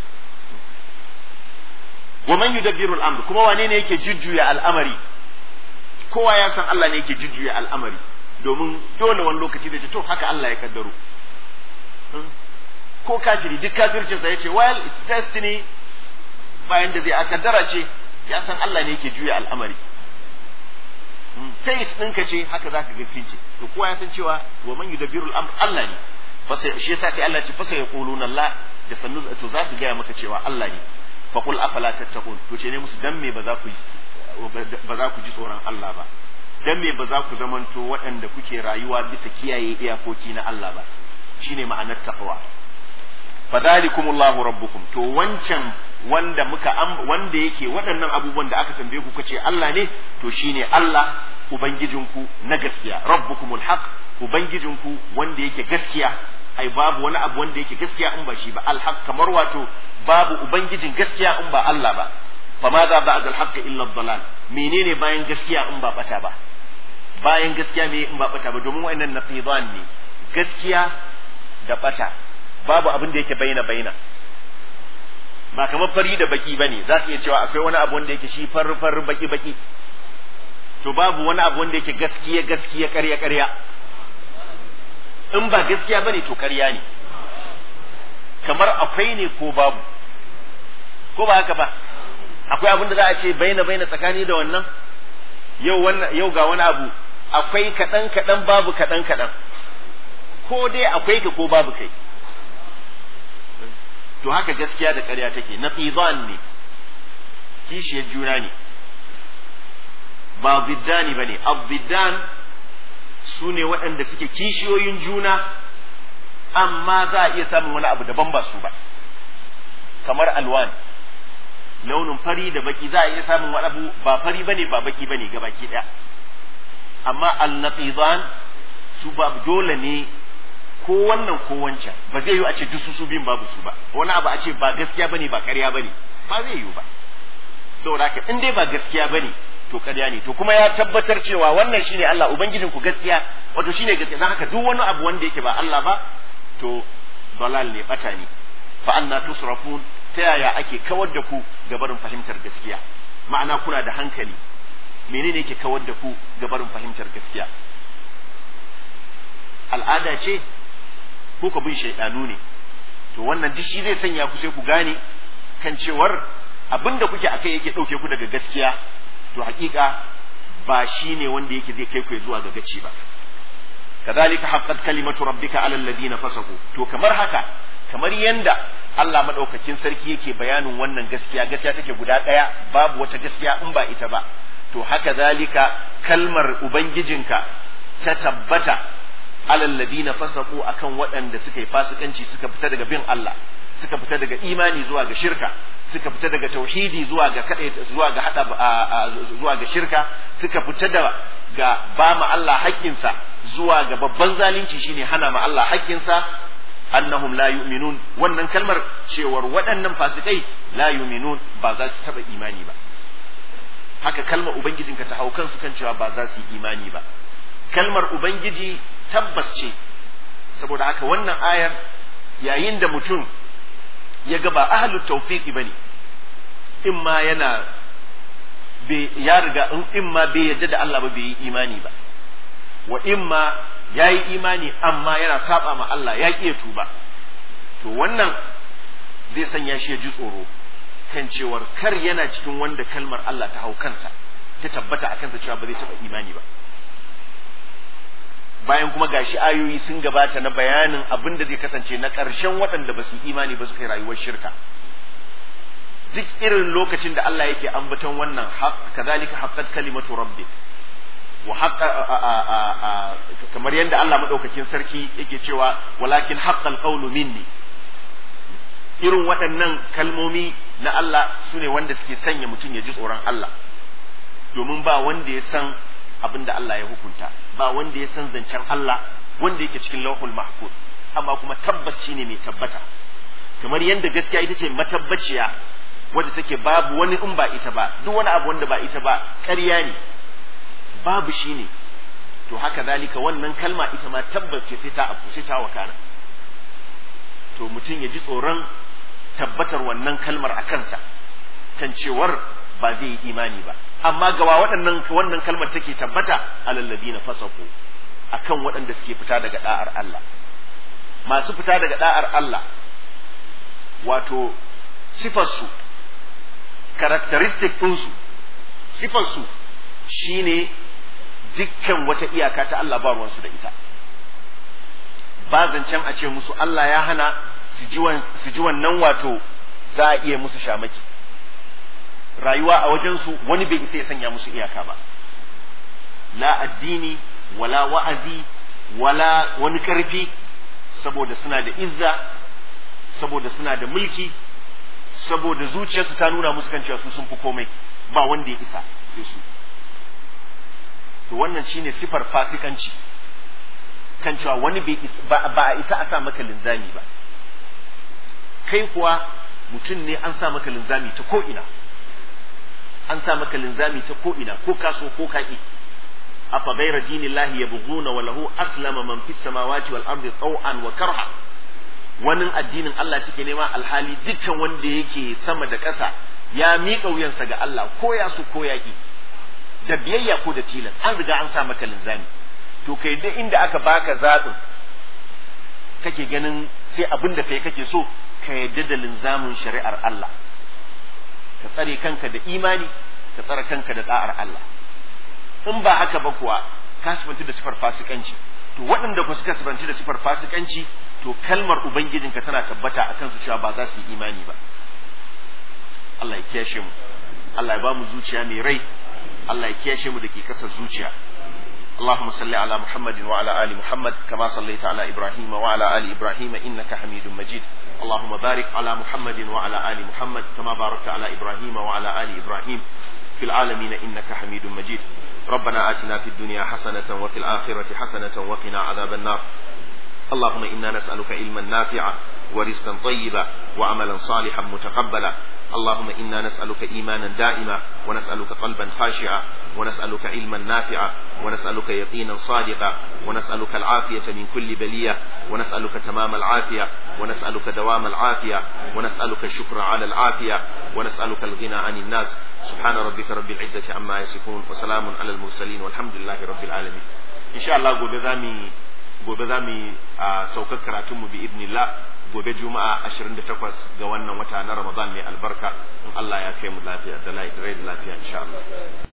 wa man yudabbiru al-amr kuma wane ne yake jujjuya al'amari kowa ya san Allah ne yake jujjuya al'amari domin dole wani lokaci da ce to haka Allah ya kaddaro ko kafiri duk kafircinsa ya ce well it's destiny bayan da zai a kaddara ce ya san Allah ne yake juya al'amari taste ɗinka ce haka zaka ga sun ce to kowa ya san cewa wa man yudabbiru al-amr Allah ne fasa shi yasa sai Allah ce fasa yaquluna Allah da sannu to za su gaya maka cewa Allah ne fa qul afala tattaqun to ce ne musu dan me ba za ku ba za ku ji tsoron Allah ba dan me ba za ku zamanto waɗanda kuke rayuwa bisa kiyaye iyakoki na Allah ba shine ma'anar taqwa fadhalikumullahu rabbukum to wancan wanda muka wanda yake waɗannan abubuwan da aka tambaye ku kace Allah ne to shine Allah ubangijinku na gaskiya rabbukumul haq ubangijinku wanda yake gaskiya ai babu wani abu wanda yake gaskiya in ba shi ba alhaq kamar wato babu ubangijin gaskiya in ba Allah ba fama za ba al haqq illa dalal menene bayan gaskiya in ba bata ba bayan gaskiya me in ba bata ba domin wa'annan naqidan ne gaskiya da bata babu abin da yake baina baina ba kamar fari da baki bane za ka iya cewa akwai wani abu wanda yake shi far far baki baki to babu wani abu wanda yake gaskiya gaskiya ƙarya ƙarya in ba gaskiya bane to ƙarya ne kamar akwai ne ko babu ko ba haka ba akwai abin da za a ce baina baina tsakani da wannan yau wannan yau ga wani abu akwai kaɗan kaɗan babu kaɗan kaɗan ko dai akwai ka ko babu kai to haka gaskiya da ƙarya take na ne kishiyar juna ne ba biddani ba ne abiddan su ne waɗanda suke kishiyoyin juna amma za a iya samun wani abu daban ba su ba kamar alwan launin fari da baki za a iya samun wani abu ba fari bane ba baki bane ga baki ɗaya amma al-naqidan su ba dole ne ko wannan ko wancan ba zai yi a ce duk su biyun babu su ba wani abu a ce ba gaskiya bane ba ƙarya bane ba zai yi ba saboda haka in dai ba gaskiya bane to ƙarya ne to kuma ya tabbatar cewa wannan shine Allah ubangijin ku gaskiya wato shine gaskiya dan haka duk wani abu wanda yake ba Allah ba to dalal ne bata ne fa anna tusrafun ta yaya ake kawar da ku ga barin fahimtar gaskiya ma'ana kuna da hankali menene yake kawar da ku ga barin fahimtar gaskiya al'ada ce ko ka bin shaidanu ne to wannan duk shi zai sanya ku sai ku gane kan cewar abinda kuke akai yake dauke ku daga gaskiya to hakika ba shi ne wanda yake zai kai ku zuwa ga gaci ba kazalika haqqat kalimatu rabbika ala alladhina fasaku to kamar haka kamar yanda Allah madaukakin sarki yake bayanin wannan gaskiya gaskiya take guda daya babu wata gaskiya in ba ita ba to haka zalika kalmar ubangijinka ta tabbata alal ladina fasaku akan waɗanda suka yi fasikanci suka fita daga bin Allah suka fita daga imani zuwa ga shirka suka fita daga tauhidi zuwa ga kada zuwa ga hada zuwa ga shirka suka fita da ga ba ma Allah haƙƙinsa zuwa ga babban zalunci shine hana ma Allah haƙƙinsa annahum la yu'minun wannan kalmar cewar waɗannan fasikai la yu'minun ba za su taɓa imani ba haka kalmar ubangijinka ta hau kansu kan cewa ba za su yi imani ba kalmar ubangiji tabbas ce saboda haka wannan ayar yayin da mutum ya ga ba ahlut tawfiqi bane in ma yana ya riga in ma bai yadda da Allah ba bai yi imani ba wa in ma yayi imani amma yana saba ma Allah ya ƙi tuba to wannan zai sanya shi ya ji tsoro kan cewar kar yana cikin wanda kalmar Allah ta hau kansa ta tabbata a kansa cewa ba zai taɓa imani ba bayan kuma gashi ayoyi sun gabata na bayanin abin da zai kasance na ƙarshen waɗanda ba su yi imani ba su kai rayuwar shirka duk irin lokacin da Allah yake ambaton wannan kazalika haqqat kalimatu rabbik wa haqqa kamar yadda Allah madaukakin sarki yake cewa walakin haqqal qawlu minni irin waɗannan kalmomi na Allah sune wanda suke sanya mutum ya ji tsoron Allah domin ba wanda ya san abin da Allah ya hukunta ba wanda ya san zancen Allah wanda yake cikin lauhul mahfuz amma kuma tabbas shine mai tabbata kamar yadda gaskiya ita ce matabbaciya wadda take babu wani in ba ita ba duk wani abu wanda ba ita ba ƙarya ne babu shi ne to haka zalika wannan kalma ita ma tabbas ce sai ta abu sai ta wakana to mutum ya ji tsoron tabbatar wannan kalmar a kansa kan cewar ba zai yi imani ba amma gawa waɗannan wannan kalmar take tabbata alal ladina fasaku akan waɗanda suke fita daga da'ar Allah masu fita daga da'ar Allah wato sifarsu characteristic ɗinsu sifarsu shine dukkan wata iyaka ta Allah ba ruwansu da ita ba zancen a ce musu Allah ya hana su ji wannan wato za a iya musu shamaki rayuwa a wajensu wani bai isa ya sanya musu iyaka ba la addini wala wa'azi wala wani ƙarfi saboda suna da izza saboda suna da mulki saboda zuciyarsu ta nuna musu kan cewa su sun fi komai ba wanda ya isa sai su to wannan shine sifar fasikanci kan cewa wani ba a isa a sa maka linzami ba kai kuwa mutum ne an sa maka linzami ta ko'ina an sa maka linzami ta ko'ina ko kaso ko kaƙi afa gaira dinillahi yabghuna wa lahu aslama man fis samawati wal ardi taw'an wa karha wani addinin Allah suke nema alhali dukkan wanda yake sama da ƙasa ya miƙa wuyansa ga Allah ko ya su ko yaƙi da biyayya ko da tilas an riga an sa maka linzami to kai da inda aka baka zaɓin kake ganin sai abin da kai kake so ka yadda da linzamin shari'ar Allah ka tsare kanka da imani ka tsare kanka da da'ar Allah in ba haka ba kuwa ka sifanci da sifar fasikanci to waɗanda ku suka sifanci da sifar fasikanci to kalmar ubangijinka tana tabbata a kansu cewa ba za su yi imani ba Allah ya kiyashe mu Allah ya ba mu zuciya mai rai Allah ya kiyashe mu da ke kasar zuciya اللهم صل على محمد وعلى آل محمد كما صليت على إبراهيم وعلى آل إبراهيم إنك حميد مجيد اللهم بارك على محمد وعلى آل محمد كما باركت على إبراهيم وعلى آل إبراهيم في العالمين إنك حميد مجيد ربنا آتنا في الدنيا حسنة وفي الآخرة حسنة وقنا عذاب النار اللهم إنا نسألك علما نافعا ورزقا طيبا وعملا صالحا متقبلا اللهم إنا نسألك إيمانا دائما ونسألك قلبا خاشعا ونسألك علما نافعا ونسألك يقينا صادقا ونسألك العافية من كل بلية ونسألك تمام العافية ونسألك دوام العافية ونسألك الشكر على العافية ونسألك الغنى عن الناس سبحان ربك رب العزة عما يصفون وسلام على المرسلين والحمد لله رب العالمين إن شاء الله gobe zamu gobe zamu saukar karatunmu bi idnillah gobe juma'a 28 ga wannan wata na Ramadan mai albarka in Allah ya kai mu lafiya da lafiya insha Allah